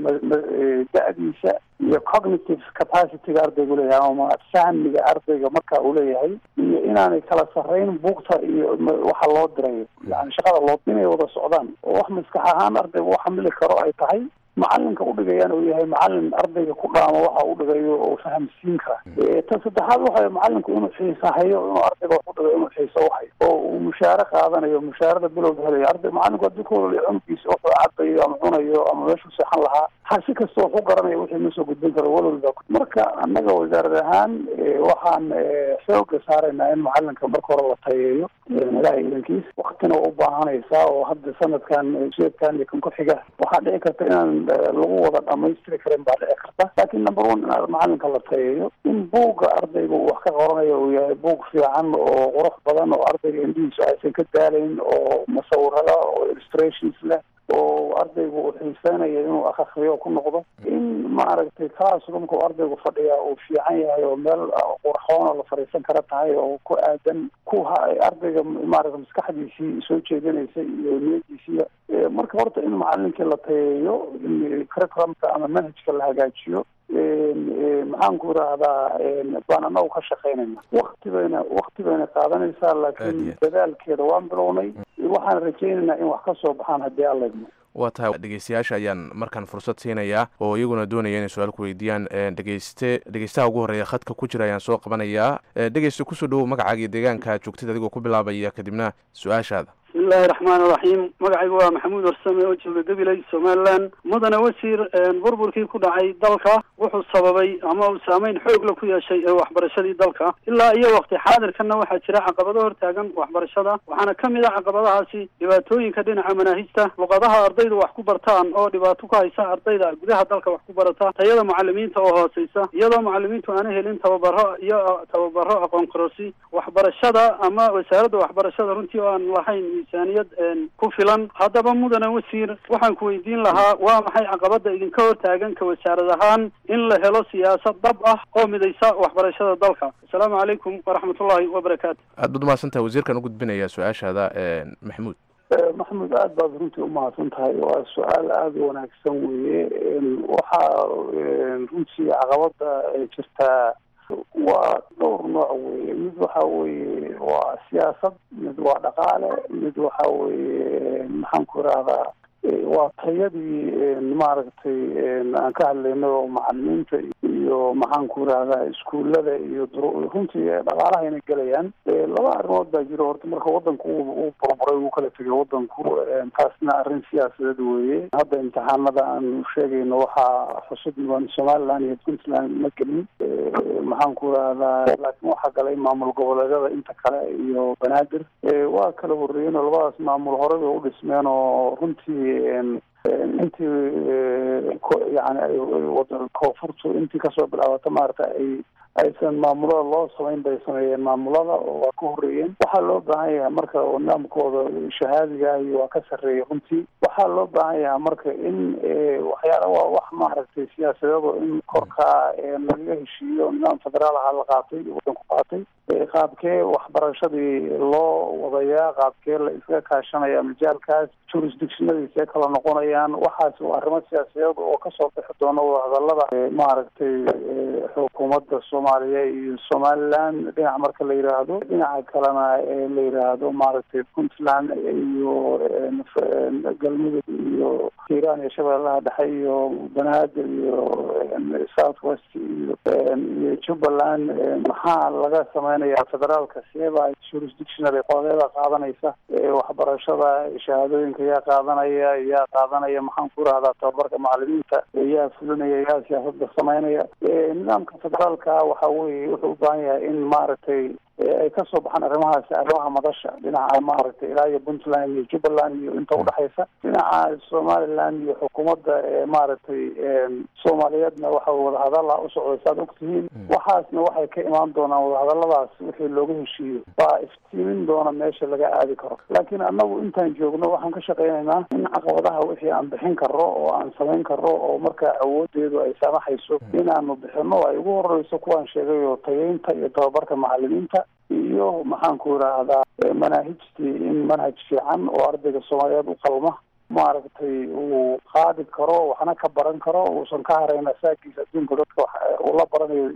da-diisa iyo cognitive capacityga ardaygu leeyahay ama fahmiga ardayga marka uu leeyahay iyo inaanay kala sarreyn buugta iyo waxa loo dirayo yani shaqada loo inay wada socdaan oo wax maskax ahaan ardayga u xamili karo ay tahay macalinka udhigayana uu yahay macalin ardayga ku dhaamo waxa u dhigayo oo fahamsiin kara ta saddexaad waxa macalinku inuu xiisa hayo inuu ardayga wax udhigayo inuu xiisa uhayo oo uu mushaare qaadanayo mushaarada bilowga helayo arday macalinku haddii ku waliyo cunugiisa wuxuu cabayo ama cunayo ama meeshuu seexan lahaa ha si kasta wax u garanayo wixii ma soo gudbin karo walwalba marka annaga wasaarad ahaan waxaan xooga saaraynaa in macalinka marka hore la tayeeyo ilahay idankiis waktina waa u baahanaysaa oo hadda sanadkan sheedkan iyo kan ku xiga waxaa dhici karta inaan lagu wada dhamaystiri karin baa dhici karta laakiin number one in macalinka la tayeeyo in buugga ardayga uu wax ka qoranayo uu yahay buug fiican oo qurux badan oo ardayga indhihiisu aysan ka daalayn oo musawirada oo illustrations leh oo ardaygu uu xiiseynayo inuu akriyo ku noqdo in maaragtay classroomka uu ardaygu fadhiya uu fiican yahay oo meel qurxoona la fadhiisan kara tahay oo ku aadan ku ardayga maaragta maskaxdiisii soo jeedinaysa iyo niyadiisiiya marka horta in macalinkii la tayeeyo in curriculumka ama manhajka la hagaajiyo maxaan ku irahdaa baan anagu ka shaqaynayna wakti bayna wakti bayna qaadanaysaa laakiin dadaalkeeda waan bilownay waxaan rajaynaynaa in wax ka soo baxaan haddii alla idmo waa tahay dhegeystayaasha ayaan markaan fursad siinayaa oo iyaguna doonaya inay su-aal ku weydiiyaan dhegeyste dhegeystaha ugu horreeya khadka ku jira ayaan soo qabanayaa dhegeyste kusoo dhowow magacaaga iyo deegaanka joogtid adigoo ku bilaabaya kadibna su-aashaada bismillahi raxmaan iraxiim magacaygu waa maxamuud warsame oo jooga gabiley somaliland mudane wasiir burburkii ku dhacay dalka wuxuu sababay ama uu saameyn xoogla ku yeeshay ee waxbarashadii dalka ilaa iyo waqti xaadirkanna waxaa jira caqabado hortaagan waxbarashada waxaana ka mid a caqabadahaasi dhibaatooyinka dhinaca manaahijta luqadaha ardaydu wax ku bartaan oo dhibaato ku haysa ardayda gudaha dalka wax ku barata tayada macalimiinta oo hooseysa iyadoo macalimiintu aana helin tababaro iyo tababaro aqoon kororsi waxbarashada ama wasaaradda waxbarashada runtii oo aan lahayn miisaaniyad ku filan haddaba mudane wasiir waxaan ku weydiin lahaa waa maxay caqabada idinka hortaagan ka wasaarad ahaan in la helo siyaasad dhab ah oo midaysa waxbarashada dalka asalaamu calaykum waraxmatullahi wabarakaatu aad baad umahadsantahay wasiirkan u gudbinaya su-aashaada maxamuud maxamed aada baad runtii umahadsan tahay waa su-aal aada u wanaagsan weeye waxaa runtii caqabada jirtaa waa dhowr nooc weeye mid waxa weeye waa siyaasad mid waa dhaqaale mid waxa weeye maxaan ku irahdaa waa tayadii maaragtay aan ka hadlayno macalimiinta iyo maxaan ku irahdaa iskuullada iyo runtii dhaqaalaha inay gelayaan laba arrimood baa jiro horta marka wadanku uu burburay uu kala tegay wadanku taasna arrin siyaasadeed weeye hadda imtixaanada aan sheegayno waxaa xusud mudan somaliland iyo puntland ma gelin maxaan ku irahdaa laakiin waxaa galay maamul goboleedyada inta kale iyo banaadir waa kala horreeyeen oo labadaas maamul horey bay u dhismeen oo runtii intii yani koonfurtu intii kasoo bilaabata maarata ay aysan maamulada loo samayn bay sameeyeen maamulada oo waa ka horreeyeen waxaa loo baahan yahay marka nidaamkooda shahaadiga iyo waa ka sarreeyay runtii waxaa loo baahan yahay marka in waxyaala waa wax maaragtay siyaasadeedo in korkaa lagaga heshiiyo nidaam federaal aha la qaatay wadanku qaatay qaabkee waxbarashadii loo wadayaa qaabkee la iskaga kaashanaya majaalkaas jurisdictionadiisee kala noqonayaan waxaas waa arrimo siyaasadeed oo kasoo bixi doona wadahadalada maaragtay xukuumadda soomaaliya iyo somaliland dhinac marka la yiraahdo dhinaca kalena la yiraahdo maaragtay puntland iyo galmudug iyo hiiraan iyo shabeellaha dhexe iyo banaadir iyo south west iyo iyo jubbaland maxaa laga sameynaya federaalka seeba jurisdictionary qodobeeda qaadanaysa waxbarashada shahaadooyinka yaa qaadanaya yaa qaadanaya maxaan ku rahdaa tababarka macalimiinta yaa fulinaya yaa siyaasada sameynaya nidaamka federaalka waxa weye wuxuu u baahan yahay in maaragtay ay kasoo baxaan arrimahaasi arrimaha madasha dhinaca maaragtay ilaa iyo puntland iyo jubbaland iyo inta udhexaysa dhinaca somaliland iyo xukuumadda maaragtay soomaaliyeedna waxa wadahadala usocday saad ogtihiin waxaasna waxay ka imaan doonaan wadahadaladaas wixii looga heshiiyo baa iftiimin doona meesha laga aadi karo laakiin annagu intaan joogno waxaan ka shaqeynaynaa in caqabadaha wixii aan bixin karro oo aan samayn karro oo markaa awoodeedu ay saamaxayso inaanu bixino ay ugu horeyso kuwaan sheegay oo tageynta iyo tababarka macalimiinta iyo maxaan ku idhaahdaa manaahijtii in manhaj fiican oo ardayga soomaaliyeed u qalma maaragtay uu qaadi karo waxna ka baran karo uusan ka harayn asaagiisa adduunka dadka uu la baranayo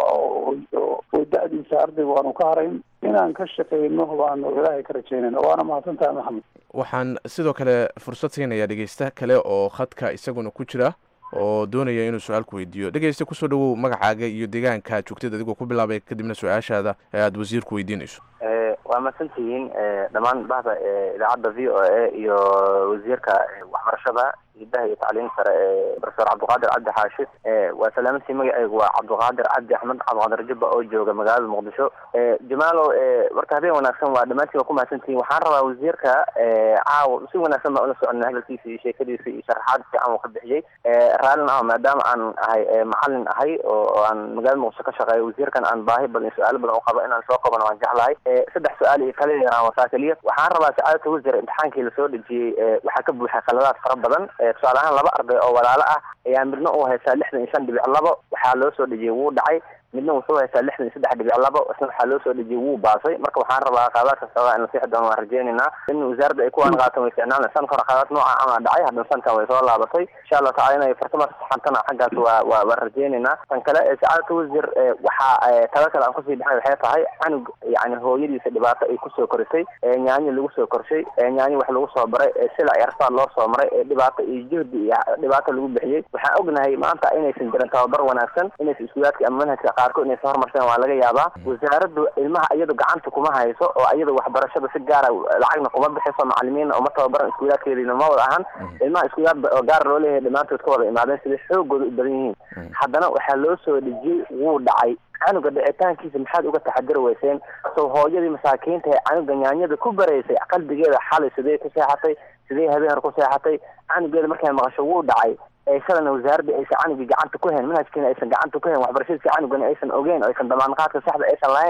iyo da-diisa ardayga aanu ka harayn inaan ka shaqeyno baanu ilaahay ka rajeynayna waana mahadsantahay maxamed waxaan sidoo kale fursad siinayaa dhegeysta kale oo khadka isaguna ku jira oo doonaya inuu su-aal ku weydiiyo dhegeysta kusoo dhawow magacaaga iyo deegaanka joogtid adigoo ku bilaabay kadibna su-aashaada ee aada wasiirku weydiinayso waa mahadsantihiin dhammaan bahda idaacadda v o a iyo wasiirka waxbarashada hidaha iyo tacliim sare ee profesor cabdiqaadir cabdi xaashi waa salaamantii magaceygu waa cabdiqaadir cabdi axmed cabdiqaadir jubba oo jooga magaalada muqdisho jamaalow marka habeen wanaagsan waa dhammaantiin waa ku mahadsantihiin waxaan rabaa wasiirka caawa si wanaagsan baan ula soconay hadalkiisa iyo sheekadiisa iyo sharaxaad fiican uu ka bixiyey raallin ah maadaama aan ahay macalin ahay oo aan magaalada muqdisho ka shaqeeyo wasiirkan aan baahi badan su-aalo badan u qabo inaan soo qabano waan jeclahay saddex su-aal iyo kale aan wasaa keliya waxaan rabaa sacaadata wasiir imtixaankii lasoo dhejiyey waxaa ka buuxay khaladaad fara badan tusaale ahaan laba arday oo walaalo ah ayaa midna uu haystaa lixdan iyo shan dhibic labo waxaa loo soo dhejiyey wuu dhacay midna wuxuu haystaa lixdan iyo saddex dhibic labo isna waxaa loo soo dhejiyey wuu baasay marka waxaan rabaa qaadaadka socdaa in la sixi doono waan rajeynaynaa in wasaaradda ay kuwaan qaataan way ficnaan sanka hore qaadaad nooca ama dhacay haddana sankan way soo laabatay insha allahu tacala inay fartama saxantana xaggaas waa waa waan rajeynaynaa tan kale sacaadata wasiir waxaa taga kale aan kusii bixin waxay tahay canug yani hooyadiisa dhibaato ay kusoo korisay nyaanyo lagu soo korshay nyaanyo wax lagu soo baray sila arsaad loo soo maray dhibaato iyo juhdi iyo dhibaato lagu bixiyey waxaan ognahay maanta inaysan jirin tababar wanaagsan inaysan iskuulaadka ama manhajka qaarkood inaysan horumarsan waa laga yaabaa wasaaraddu ilmaha iyadu gacanta kuma hayso oo iyadu waxbarashada si gaara lacagna kuma bixiso macalimiinna uma tababaran iskuulaadkeediina ma wada ahan ilmaha iskuulaad oo gaara loo leeyahay dhammaantood ka wada imaadeen siday xoogooda u badan yihiin haddana waxaa loo soo dhejiyey wuu dhacay canuga dhicitaankiisa maxaad uga taxadiri weyseen soo hooyadii masaakiinta ee canuga nyaanyada ku baraysay qalbigeeda xalay sidee ku seexatay sidee habeen hore ku seexatay canugeeda markay maqasho wuu dhacay shalana wasaaradda aysan canugii gacanta ku hayn manhajkiina aysan gacanta ku hayn waxbarashadiisa canugana aysan ogeyn oo aysan damaanqaadka saxda aysan lahayn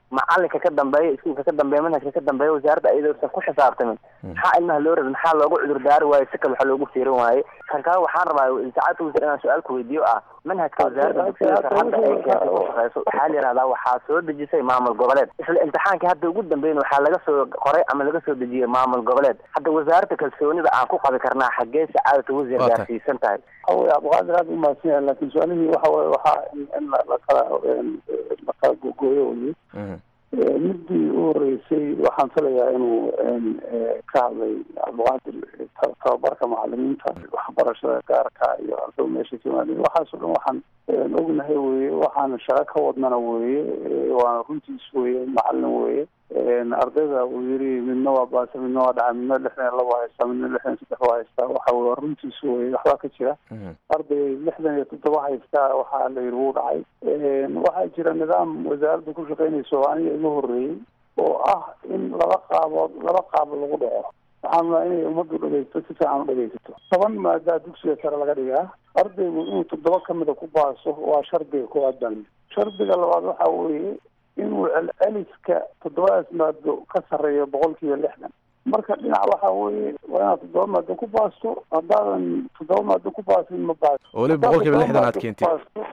macalinka ka dambeeya iskuulka ka dambeeya manhajka ka dambeeya wasaaradda ayadoosan ku xisaabtamin maxaa ilmaha loo rabay maxaa loogu cudur daari waayo si kale waxa loogu fiirin waaye kan kale waxaan rabaa saacadda wasiir inaan su-aal ku weydiiyo ah manhajka wasaaradda dugsiga sare hadda ay keentay ku shaqeyso waxaa la yihahdaa waxaa soo dejisay maamul goboleed isla imtixaanka hadda ugu dambeyn waxaa laga soo qoray ama laga soo dejiyey maamul goboleed hadda wasaaradda kalsoonida aan ku qabi karnaa xaggee sacaadata wasiir Waa tahay. gaarsiisan tahay waxa weye abduqaadir aada u mahadsan yahay laakiin su-aalihii waxa weye waxaa in in la la kala la kala googooyo weye Eh, midii u horeysay waxaan filayaa inuu en, eh, ka hadlay cabdiqaadir eh, ta- tababarka macalimiinta waxbarashada gaarka iyo ardada meesha ka yimaadeen waxaasoo dhan waxaan en, ognahay weye waxaan shaqo ka wadnana weye eh, waana runtiis weye macalin weye En, ardayda uu yiri midna waa baasa midna waa dhaca midna lixdan iyo laba haystaa midna lixdan iyo saddex waa haystaa waxa weye waa runtiis weye waxbaa ka jira arday lixdan iyo toddoba haystaa waxaa la yidhi wuu dhacay En, waxaa jira nidaam wasaaradda ku shaqeynaysa oo aniga iga horreeyey oo ah in laba qaabood laba qaab lagu dhaco waxaan rabaa inay ummaddu dhegeysto si fiican u dhegeysato toban maadaa dugsiga sare laga dhigaa ardaygu inuu toddoba kamida ku baaso waa shardiga koowaad baan shardiga labaad waxa weeye inuu celceliska toddobadaas maado ka sarreeyo boqolkiiba lixdan marka dhinac waxa weeye waa inaad toddoba maado ku baasto haddaadan toddoba maado ku baasin ma baaso oo weliba boqolkiiba lixdan aad keentid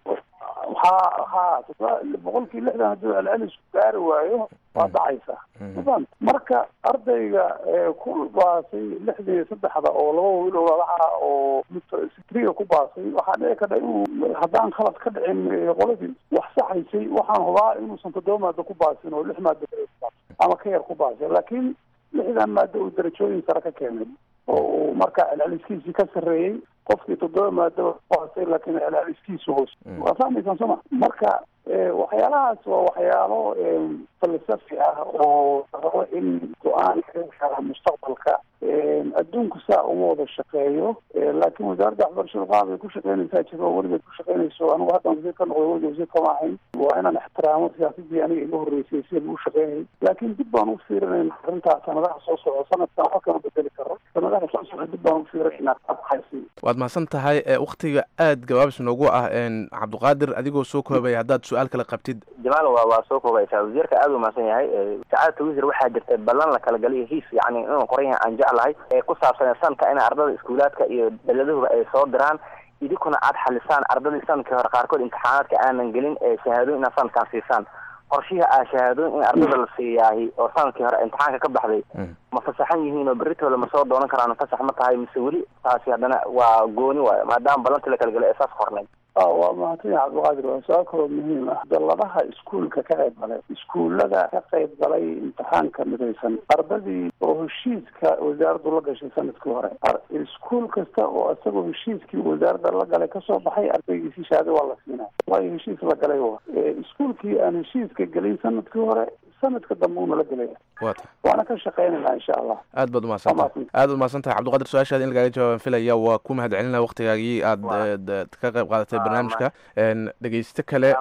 ha ha toddoba boqolkiiba lixdan hadduu celcelisku gaari waayo waa dhacaysa mafahant marka ardayga ee ku baasay lixdan iyo saddexda oo laba wiil oo lalaha oo mid sitriga ku baasay waxaa dhici karta inuu haddaan khalad ka dhicin ee qoladii wax saxaysay waxaan hubaa inuusan toddoba maado ku baasin oo lix maado kale ku baasin ama ka yar ku baasay laakiin lixdan maado uu darajooyin sare ka keenay oo uu marka celceliskiisii ka sarreeyey qofkii toddoba maado baasay laakiin celceliskiisu hoos waa fahmaysaan soma marka eh, waxyaalahaas waa waxyaalo eh, falsafi ah oo rabo in go-aan laga gaara mustaqbalka Eh, adduunku saa uma wada shaqeeyo Eh, laakiin wasaaradda waxbarashada qaab ay ku shaqeynaysaa jiro oo weligeed ku shaqeynayso anigu haddaan wasiir ka noqday weliga wasiir kama ahayn waa inaan ixtiraamo siyaasadii aniga iga horreysay sida lagu shaqeynayay laakiin dib baan u fiirinayna arrintaa sanadaha soo socda sanadkan wax kama bedeli karo sanadaha soo socda dib baan u fiirinaynaa abxaysi waad mahadsan tahay ee wakhtiga aad gabaabs noogu ah een cabdiqaadir adigoo soo koobaya haddaad su-aal kale qabtid jamaal waa waa soo koobaysaa wasiirka aada u mahadsan yahay Eh, sacaadata wasiir waxaa jirta ballan la kala galiyo hiis yani inuu qoran yahay aan jeclahay ee ku saabsan sanadka in ardada iskuulaadka iyo dowladuhuba ay soo diraan idinkuna aad xalisaan ardadii sanadkii hore qaarkood imtixaanaadka aanan gelin ee shahaadooyin inaad sanadkan siisaan qorshihi aa shahaadooyin in ardada la siiyaahi oo sanadkii hore imtixaanka ka baxday ma fasaxan yihiin oo berritooda ma soo doonan karaan fasax ma tahay mise weli taasi haddana waa gooni waayo maadaama ballantii la kala galay ee saas qornay a waa mahadsan yahay cabdiqaadir waa su-aal kaloo muhiim ah dalladaha iskuulka ka qayb galay iskuullada ka qayb galay imtixaanka midaysan ardadii oo heshiiska wasaaraddu la gashay sanadkii hore Ar- iskuul kasta oo isagoo heshiiskii wasaaradda la galay kasoo baxay ardaygiisi shahaado waa la siinaa waayo heshiis la galay wa Eh, iskuulkii aan heshiiska gelin sanadkii hore sanadka dambe uuna la gelaya waa tahay waana ka shaqeynaynaa insha allah aad baad umahadsan tahay aad baad umahadsan tahay cabdiqaadir su-aashaada in lagaaga jawaabaan filaya waa ku mahad celinaya waktigaagii aad eh, d- ka qayb qaadatay barnaamijka een dhegeyste kale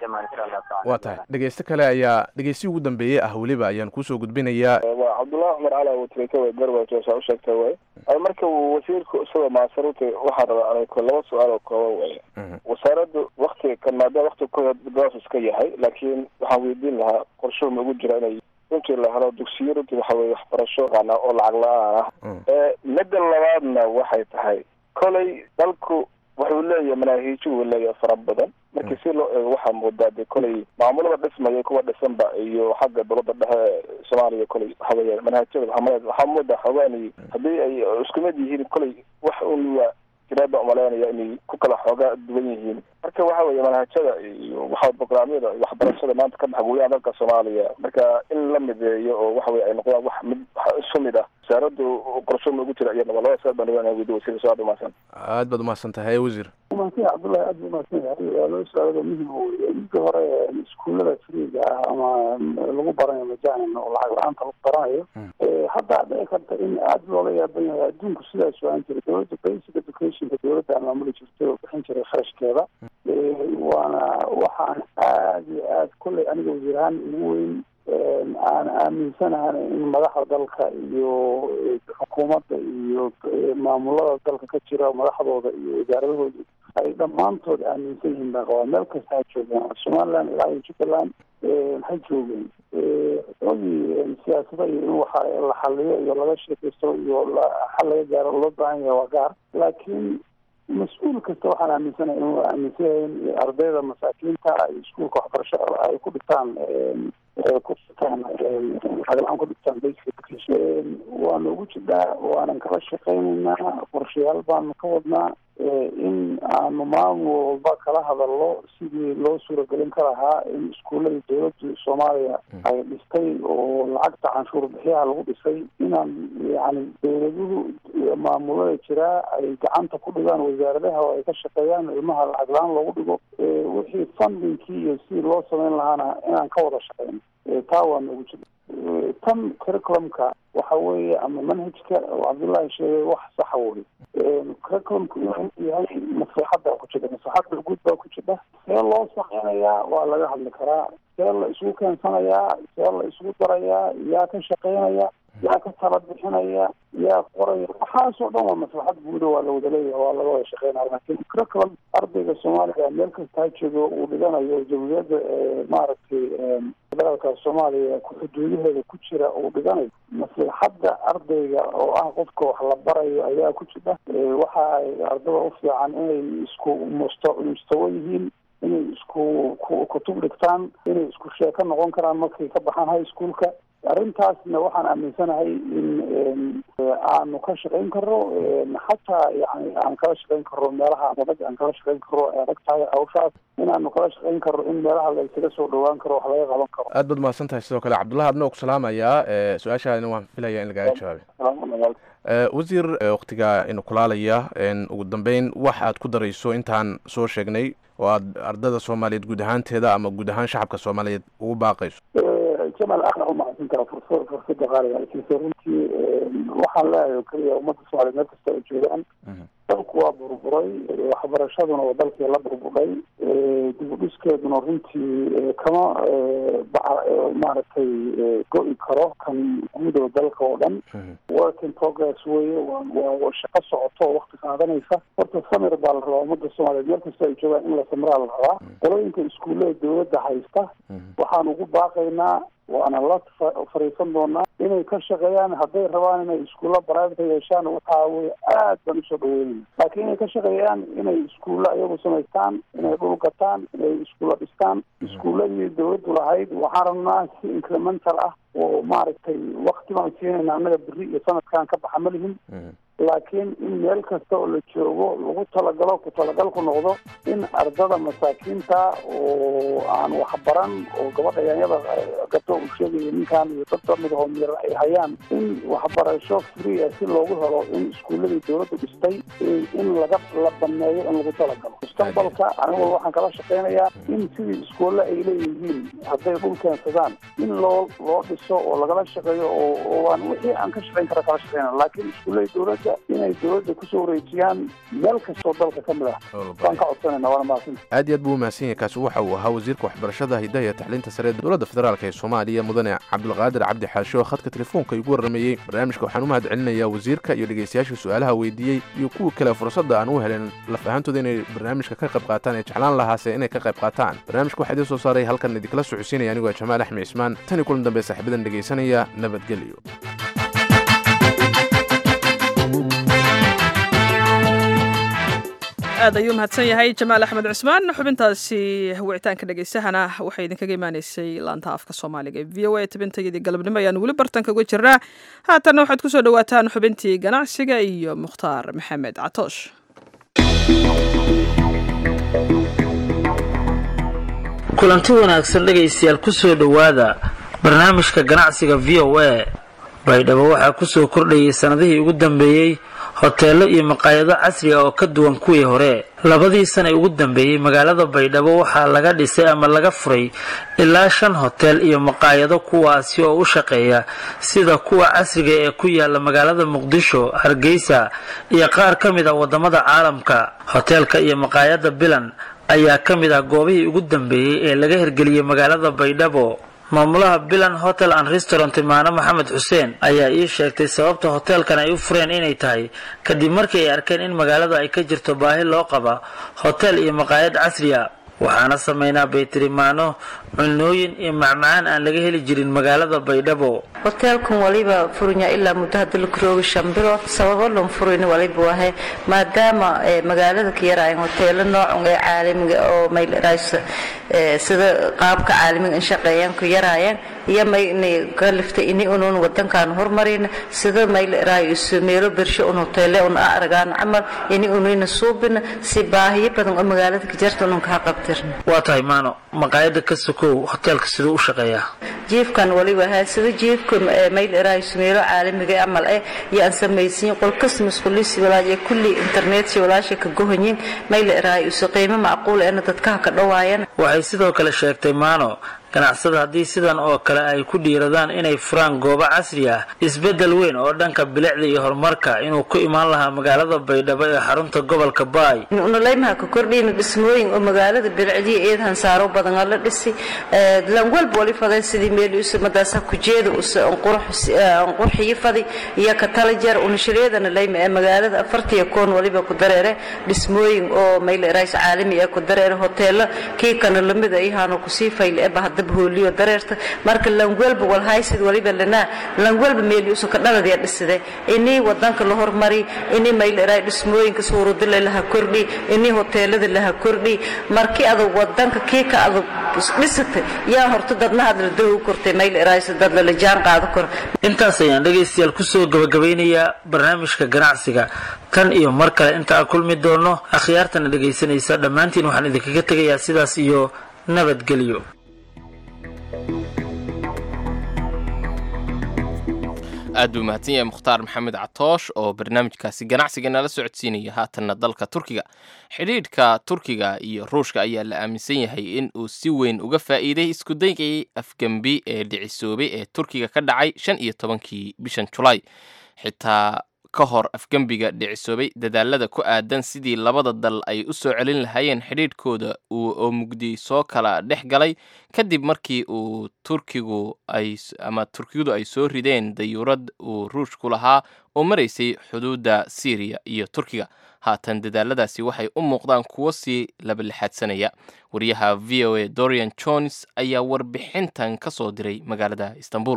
waa tahay dhegeyste kale ayaa dhegeysi ugu dambeeyey ah weliba ayaan kuusoo gudbinayaa waa cabdullahi cumar cali watrika way garwaajo saa u sheegtay way ay marka uu wasiirku isagoo maasarutay waxaan rabaa anay laba su-aal oo kooban way wasaaraddu waktiga kan maadaama waktiga ku gaas iska yahay laakiin waxaan weydiin lahaa qorshuhu ma ugu jira inay runtii la helo dugsiyo runtii waxa weye waxbarasho qaana oo lacag la-aan ah ee midda labaadna waxay tahay kolay dalku wuxuu leeyahay manaahiijo uu leeyahay fara badan markii si loo eego waxaa moodaa de kolay maamulada dhismaya kuwa dhisanba iyo xagga dowladda dhexe soomaaliya kolay waxa weeye manhaajyada waxaa waxaa moodaa xoogaani haddii ay isku mid yihiin kolay wax un waa jiraad baan umaleynaya inay ku kala xoogaa duwan yihiin marka waxa weeye manhajada iyo waxa programyada iyo waxbarashada maanta ka dhex gudaha dalka soomaaliya marka in la mideeyo oo waxa weye ay noqdaan wax mid wax isu mid ah wasaaraddu qorsho ma ugu jira iyadaba labada saad baan rabaa inaan weydiyo wasiir soo aad umahadsan aad baad umahadsan tahay wasiir umahadsan yahay cabdullahi aad buu umahadsan yahay waa loo su-aalada muhim weye midka hore iskuullada friiga ah ama lagu baranayo majanan oo lacag la-aanta lagu baranayo Eh, hadda dhici karta in aada loola yaaban yahay adduunku sidaas waan jiray dowladda basic educationka dowladda aan maamuli jirtay oo bixin jiray kharashkeeda Eh, waana waxaan aada iyo aad kolley aniga wasiir ahaan ugu weyn aan aaminsanahan in madaxda dalka iyo eh, xukuumadda iyo eh, maamulada dalka ka jira madaxdooda iyo wasaaradahooda ay dhammaantood aaminsan yihiin baan qabaa meel kasta ha joogaan somaliland ilaa iyo jubbaland eh, ha joogeen oogii siyaasada iyo in waxa la xaliyo iyo laga sheekaysto iyo xal laga gaaro loo baahan yahay waa gaar laakiin mas-uul kasta waxaan aaminsanahay inuu aaminsan yahay in ardayda masaakiinta ay iskuulka waxbarasho ay ku dhigtaan ku dhigtaan lacag-la-aan ku dhigtaan bayska waana ugu jidhaa waanan kala shaqaynaynaa qorshayaal baanu ka wadnaa in aanu maamul walba kala hadalno sidii loo suuragelin ka lahaa in iskuullada dowladda soomaaliya ay dhistay oo lacagta canshuur bixiyaha lagu dhisay inaan yani dowladuhu maamulada jiraa ay gacanta ku dhigaan wasaaradaha oo ay ka shaqeeyaan ilmaha lacag la-aan loogu dhigo wixii fundingkii iyo sidii loo samayn lahaana inaan ka wada shaqeyno taa waa noogu jira tan curriculumka waxa weeye ama manhajka oo cabdullaahi sheegay wax saxa wey curriculumku inuu yahay maslaxadda ku jira maslaxadda guud baa ku jira see loo sameynayaa waa laga hadli karaa see la isugu keensanayaa see la isugu darayaa yaa ka shaqeynaya yaa ka tala bixinaya yaa qoraya waxaasoo dhan waa maslaxad guuda waa la wada leeyahay waa laga wada shaqeynaya laakiin curriculum ardayga soomaaliga meel kasta ha joogo uu dhiganayo jamhuuriyadda maaragtay federaalka soomaaliya xuduudaheeda ku jira uu dhiganayo maslaxadda ardayga oo ah qofka wax la barayo ayaa ku jira waxa ay ardada u fiican inay isku musta mustawo yihiin inay isku kutub dhigtaan inay isku sheeko noqon karaan markay ka baxaan high schoolka arrintaasna waxaan aaminsanahay in aanu ka shaqayn karo xataa yani aan kala shaqayn karo meelaha adag aan kala shaqayn karo ay adag tahay hawshaas inaanu kala shaqayn karo in meelaha la isaga soo dhawaan karo wax laga qaban karo aad baad mahadsan tahay sidoo kale cabdullahi adna ku salaamayaa su-aashaadina waan filaya in lagaaga jawaabay wasiir waktiga inu kulaalaya ugu dambeyn wax aad ku darayso intaan soo sheegnay oo aad ardada soomaaliyeed guud ahaanteeda ama guud ahaan shacabka soomaaliyeed ugu baaqayso jamal aadna u mahadsan kara furs fursada qaaliga laakiinse runtii waxaan leeyahay oo keliya ummadda soomaaliyeed meel kasta ay joogaan dalku waa burburay waxbarashaduna waa dalkii la burburay dib u dhiskeeduna runtii kama maaragtay go-i karo kan guud oo dalka oo dhan work in progress weye waa shaqo socoto oo wakti qaadanaysa horta samir baa la rabaa ummadda soomaaliyeed meel kasta ay joogaan in la samiraa la rabaa qolooyinka iskuullada dowladda haysta waxaan ugu baaqaynaa waana la fariisan doonaa inay ka shaqeeyaan hadday rabaan inay iskuulla private yeeshaan waxaa weye aad baan usoo dhaweynayna laakiin inay ka shaqeeyaan inay iskuulla iyagu samaystaan inay dhul gataan inay iskuulla dhistaan iskuulladii dowladdu lahayd waxaan rabnaa si incremental ah oo maaragtay wakti baan siinayna annaga beri iyo sanadkan ka baxa ma lihin laakiin in meel kasta oo la joogo lagu talagalo ku talagalku noqdo in ardada masaakiinta oo aan waxbaran oo gabadha yaanyada gato uu sheegayo ninkan iyo dad lamid oo mir ay hayaan in waxbarasho free ah si loogu helo in iskuulladii dowladdu dhistay in laga la baneeyo in lagu talagalo mustaqbalka anigu waxaan kala shaqeynayaa in sidii iskuulle ay leeyihiin hadday dhul keensadaan in loo loo dhiso oo lagala shaqeeyo oo oo aan wixii aan ka shaqeyn kara kala shaqeyna laakiin iskuullada dowladda inay dowladda kusoo wareejiyaan meel kastoo dalka ka mid ah waan ka codsanayna waana mahadsan aad iyo aad buu umahadsan yahay kaasi waxa uu ahaa wasiirka waxbarashada hidaha iyo tacliinta sare ee dowladda federaalk ee soomaaliya mudane cabdulqaadir cabdi xaashe oo khadka telefoonka igu warrameeyey barnaamijka waxaan u mahad celinayaa wasiirka iyo dhegaystayaasha su-aalaha weydiiyey iyo kuwa kale fursadda aan u helen laf ahaantooda inay barnaamijka ka qayb qaataan ee jeclaan lahaase inay ka qayb qaataan barnaamijka waxaa idiin soo saaray halkan idinkala socodsiinaya anigoo jamaal axmed cismaan tan iyo kulan dambe saaxiibadan dhegaysanaya nabadgelyo aad ayuu mahadsan yahay jamaal axmed cusmaan xubintaasi wicitaanka dhegeysahana waxay idinkaga imaaneysay laanta afka soomaaliga ee v o a tabintayadii galabnimo ayaan weli bartanka uga jirnaa haatanna waxaad kusoo dhawaataan xubintii ganacsiga iyo mukhtaar maxamed catoosh kulanti wanaagsan dhegaystayaal kusoo dhowaada barnaamijka ganacsiga v o a baydhabo waxaa kusoo kordhayay sannadihii ugu dambeeyey hoteello iyo maqaayado casri ah oo ka duwan kuwii hore labadii sana ugu dambeeyey magaalada baydhabo waxaa laga dhisay ama laga furay ilaa shan hotel iyo maqaayado kuwaasi oo u shaqeeya sida kuwa casriga ee ku yaala magaalada muqdisho hargeysa iyo qaar ka mid ah wadamada caalamka hoteelka iyo maqaayada bilan ayaa ka mid ah goobihii ugu dambeeyey ee laga hirgeliyey magaalada baydhabo maamulaha bilan hotel and restaurant maane maxamed xuseen ayaa ii sheegtay sababta hoteelkan ay u fureen inay tahay kadib markii ay arkeen in magaalada ay ka jirto baahi loo qaba hotel iyo maqaayad casri a waxaana sameynaa baytirimaano cunooyin iyo macmacaan aan laga heli jirin magaalada baydhabo hoteelkan waliba furinya ilaa muddo hadda la karooga shan bilood sababo lan furin waliba wahe maadaama magaalada ka yaraayan hoteelo noocan ee caalamiga oo mayls sida qaabka caalamiga in shaqeeyaan ku yaraayaan iyo maynay kaliftay ini unuun wadankan horumarina sida mayls meelo bersho un hoteele un aragaan camal ini unuyna suubina si baahiyo badan oo magaalada ka jirta unun kaa qabtirna waa tahay maano maqaayada ka sokow hoteelka siduu u shaqeeyaa jiifkan waliba haa sida jiifka mayl eraayis meelo caalamiga camal eh iyo aan samaysiin qolkas masquulisi walaaje kulli internet walaasha ka gohanyin mayl eraayis qiimo macquul eena dadkaha ka dhawaayaan waxay sidoo kale sheegtay maano ganacsada haddii sidan oo kale ay ku dhiiradaan inay furaan goobo casri ah isbeddel weyn oo dhanka bilicda iyo horumarka inuu ku imaan lahaa magaalada baydhabo ee xarunta gobolka baay unuleymaha ka kordhiyna dhismooyin oo magaalada bilicdiya eedahan saaro badan oo la dhisi lan walba wali faday sidii meel madaasa kujeeda qurxiyo fadi iyo ka talajeer unashareedana leyma ee magaalada afartiya koon waliba ku dareere dhismooyin oo mayl rays caalami ee ku dareere hoteelo kii kana lamid ayahaano kusii fayl ee bahda hooliyo dareerta marka langwelba walhaysid waliba lanaa langwelba meeliusu ka dhaladiya dhiside inii wadanka la hormari inii mayleray dhismooyinka suurudile laha kordhi inii hoteelada laha kordhi markii adag wadanka kii ka adag dhisatay yaa horta dadna hadla daw kortay mayleraysa dad lala jaan qaado kor intaas ayaan dhegaystayaal kusoo gabagabeynayaa barnaamijka ganacsiga tan iyo mar kale inta aan kulmi doono akhyaartana dhegaysanaysa dhammaantiin waxaan idinkaga tegayaa sidaas iyo nabadgelyo aad buu mahadsan yahay mukhtaar maxamed catoosh oo barnaamijkaasi ganacsiga nala socodsiinaya haatanna dalka turkiga xidhiidhka turkiga iyo ruushka ayaa la aaminsan yahay in uu si weyn uga faa'iiday iskudaygii afgembi ee dhicisoobay ee turkiga ka dhacay shan iyo tobankii bishan julaay xitaa ka hor afgembiga dhicisoobay dadaalada ku aadan sidii labada dal ay u soo celin lahaayeen xidhiidhkooda oo mugdi soo kala dhex galay kadib markii uu turkigu ay ama turkiyadu ay soo rideen dayuurad uu ruushku lahaa oo maraysay xuduudda syriya iyo turkiga haatan dadaaladaasi waxay u muuqdaan kuwo sii labalixaadsanaya wariyaha v o a dorian jones ayaa warbixintan ka soo diray magaalada istanbul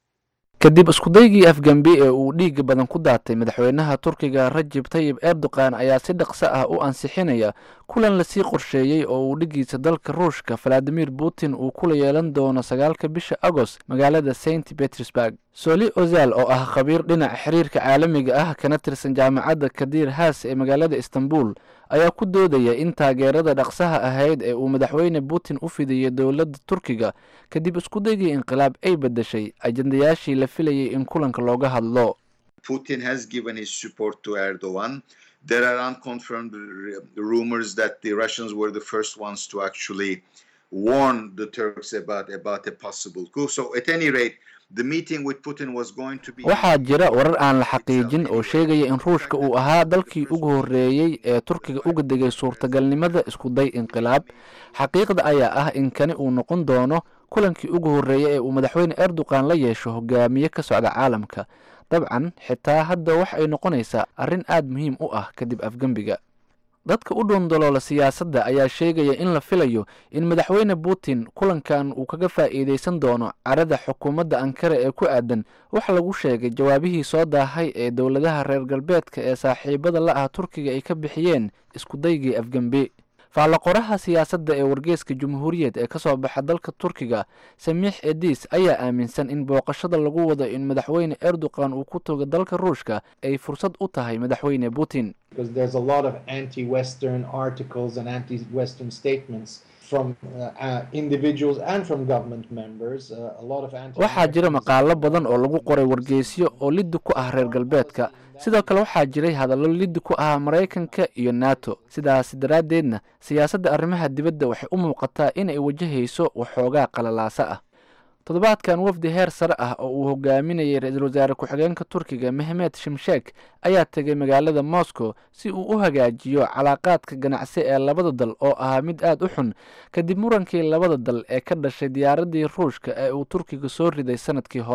kadib iskudaygii afgembi ee uu dhiiga badan ku daatay madaxweynaha turkiga rajib tayib erdogan ayaa si dhaqso ah u ansixinaya kulan lasii qorsheeyey oo uu dhigiisa dalka ruushka valadimir putin uu kula yeelan doono sagaalka bisha agost magaalada saint petersburg soli ozal oo ah khabiir dhinaca xiriirka caalamiga ah kana tirsan jaamacadda kadir haas ee magaalada istanbul ayaa ku doodaya in taageerada dhaqsaha ahayd ee uu madaxweyne putin u fidiyey dowladda turkiga kadib iskudaygii inqilaab ay bedeshay ajendayaashii la filayay in kulanka looga hadlo Putin has given his support to Erdogan. There are unconfirmed rumors that the Russians were the first ones to actually warn the Turks about about a possible coup. So at any rate, the meeting with Putin was going to be waxaa jira warar aan la xaqiijin oo sheegaya in ruushka uu ahaa dalkii ugu horreeyey ee turkiga uga degay suurtagalnimada iskuday inqilaab xaqiiqda ayaa ah in kani uu noqon doono kulankii ugu horreeyey ee uu madaxweyne erdogan la yeesho hogaamiye ka socda caalamka dabcan xitaa hadda wax ay noqonaysaa arrin aad muhiim u ah kadib afgembiga dadka u dhuundaloola siyaasadda ayaa sheegaya in la filayo in madaxweyne putin kulankan uu kaga faa'iidaysan doono carada xukuumadda ankara ee ku aadan wax lagu sheegay jawaabihii soo daahay ee dowladaha reer galbeedka ee saaxiibada la ah turkiga ay ka bixiyeen iskudaygii afgembi faallaqoraha siyaasadda ee wargeeska jumhuuriyad ee ka soo baxa dalka turkiga samiix edis ayaa aaminsan in booqashada lagu wado in madaxweyne erdogan uu ku tago dalka ruushka ay fursad u tahay madaxweyne putin because there's a lot of anti-Western articles and anti-Western statements from uh, uh, individuals and from government members. Uh, a lot of anti. waxaa jira maqaalo badan oo lagu qoray wargeysyo oo liddi ku ah reer galbeedka sidoo kale waxaa jiray hadallo liddi ku ah maraykanka iyo nato sidaas daraaddeedna siyaasadda arrimaha dibadda waxay u muuqataa inay wajahayso waxoogaa qalalaasa ah toddobaadkan wafdi heer sare ah oo uu hogaaminayay ra-iisul wasaare ku-xigeenka turkiga mehmed shimsheek ayaa tegay magaalada moscow si uu u hagaajiyo calaaqaadka ganacsi ee labada dal oo ahaa mid aad u xun kadib murankii labada dal ee ka dhashay diyaaradii ruushka ee uu turkiga soo riday sanadkii hore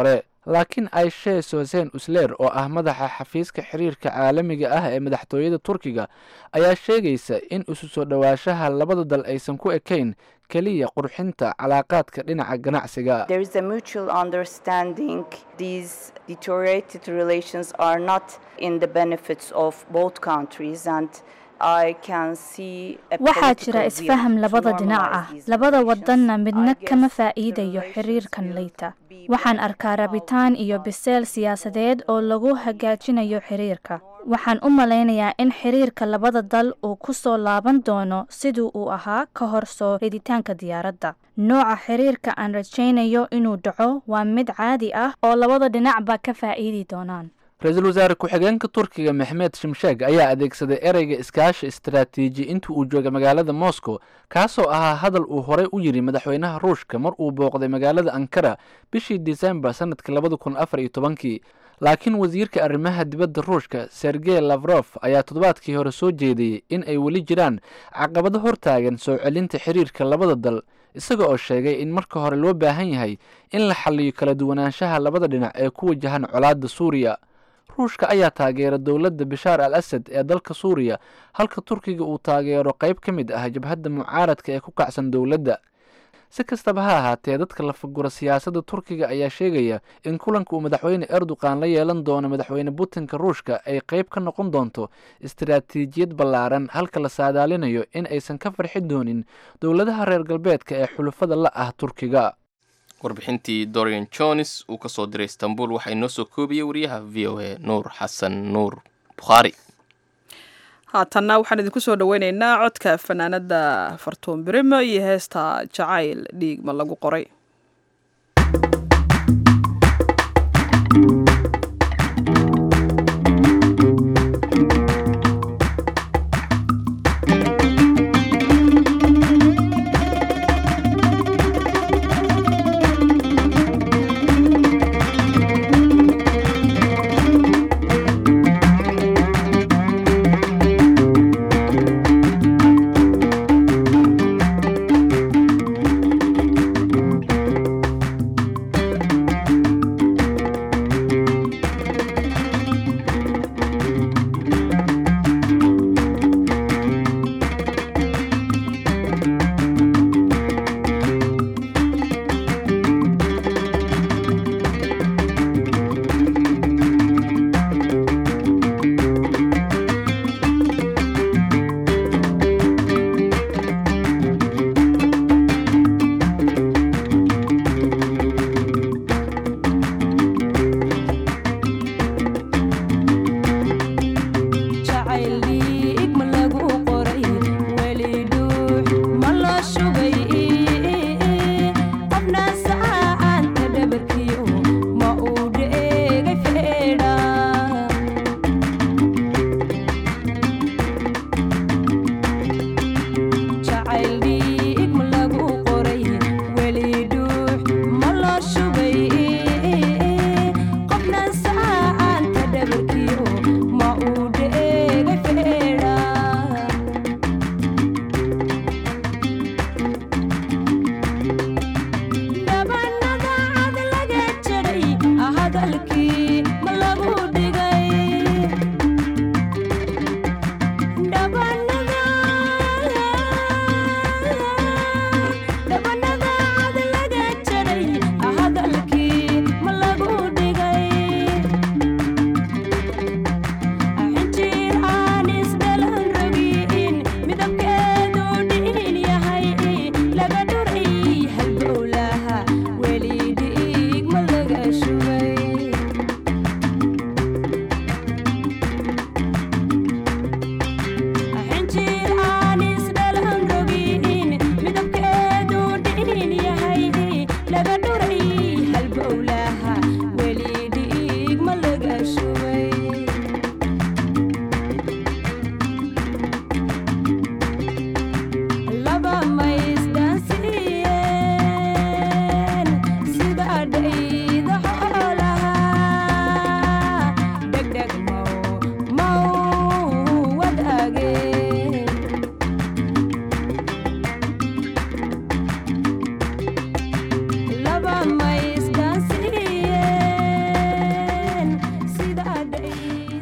laakiin aishe sosen usler oo ah madaxa xafiiska xiriirka caalamiga ah ee madaxtooyada turkiga ayaa sheegaysa in isu soo dhowaanshaha labada dal aysan ku ekayn keliya qurxinta calaaqaadka dhinaca ganacsiga There is a mutual understanding these deteriorated relations are not in the benefits of both countries and I can see a waxaa political jira will isfaham to labada dhinac ah normalize these labada relations. wadanna midna I kama guess the faa'iidayo relations xiriirkan will leyta be waxaan arkaa rabitaan iyo biseel siyaasadeed oo lagu hagaajinayo xiriirka waxaan u malaynayaa in xiriirka labada dal uu ku soo laaban doono sidii uu ahaa ka hor soo riditaanka diyaaradda nooca xiriirka aan rajaynayo inuu dhaco waa mid caadi ah oo labada dhinacba ka faa'iidi doonaan ra-iisul wasaare ku-xigeenka turkiga maxmed shimsheeg ayaa adeegsaday ereyga iskaashi istaraatiiji intii uu joogay magaalada moscow kaasoo ahaa hadal uu horey u yidhi madaxweynaha ruushka mar uu booqday magaalada ankara bishii disembar sanadkii labada kun afar iyo tobankii laakiin wasiirka arrimaha dibadda ruushka sergey lafrof ayaa toddobaadkii hore soo jeediyey in ay weli jiraan caqabado hortaagan soo celinta xiriirka labada dal isaga oo sheegay in marka hore loo baahan yahay in la xalliyo kala duwanaanshaha labada dhinac ee ku wajahan colaadda suuriya ruushka ayaa taageera dowladda bishaar al asad ee dalka suuriya halka turkiga uu taageero qayb ka mid ah jabhadda mucaaradka ee ku kacsan dowladda si kastaba ha ahaatee dadka la fagura siyaasadda turkiga ayaa sheegaya in kulanka uu madaxweyne erdogan la yeelan doono madaxweyne putinka ruushka ay qayb ka noqon doonto istaraatiijiyad ballaaran halka la saadaalinayo in aysan ka farxi doonin dowladaha reer galbeedka ee xulufada la ah turkiga warbixintii dorian jones uu ka soo diray istanbul waxaa inoo soo koobiyey wariyaha v o a nuur xasan nuur bukhaari haatanna waxaan idinku soo dhoweyneynaa codka fanaanada fartuun birimo iyo heesta jacayl dhiigma lagu qoray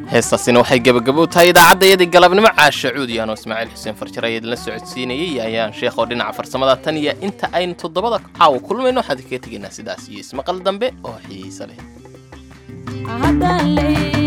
heestaasina waxay gebagabo tahay idaacadayadii galabnimo caasha cuud iyo anoo ismaaciil xuseen farjar ayaa idinla socodsiinayay ayaan sheekh oo dhinaca farsamada tan iyo inta aynu toddobada caawa kulmayno waxaan kaga tegaynaa sidaas iyo ismaqal dambe oo xiiso leh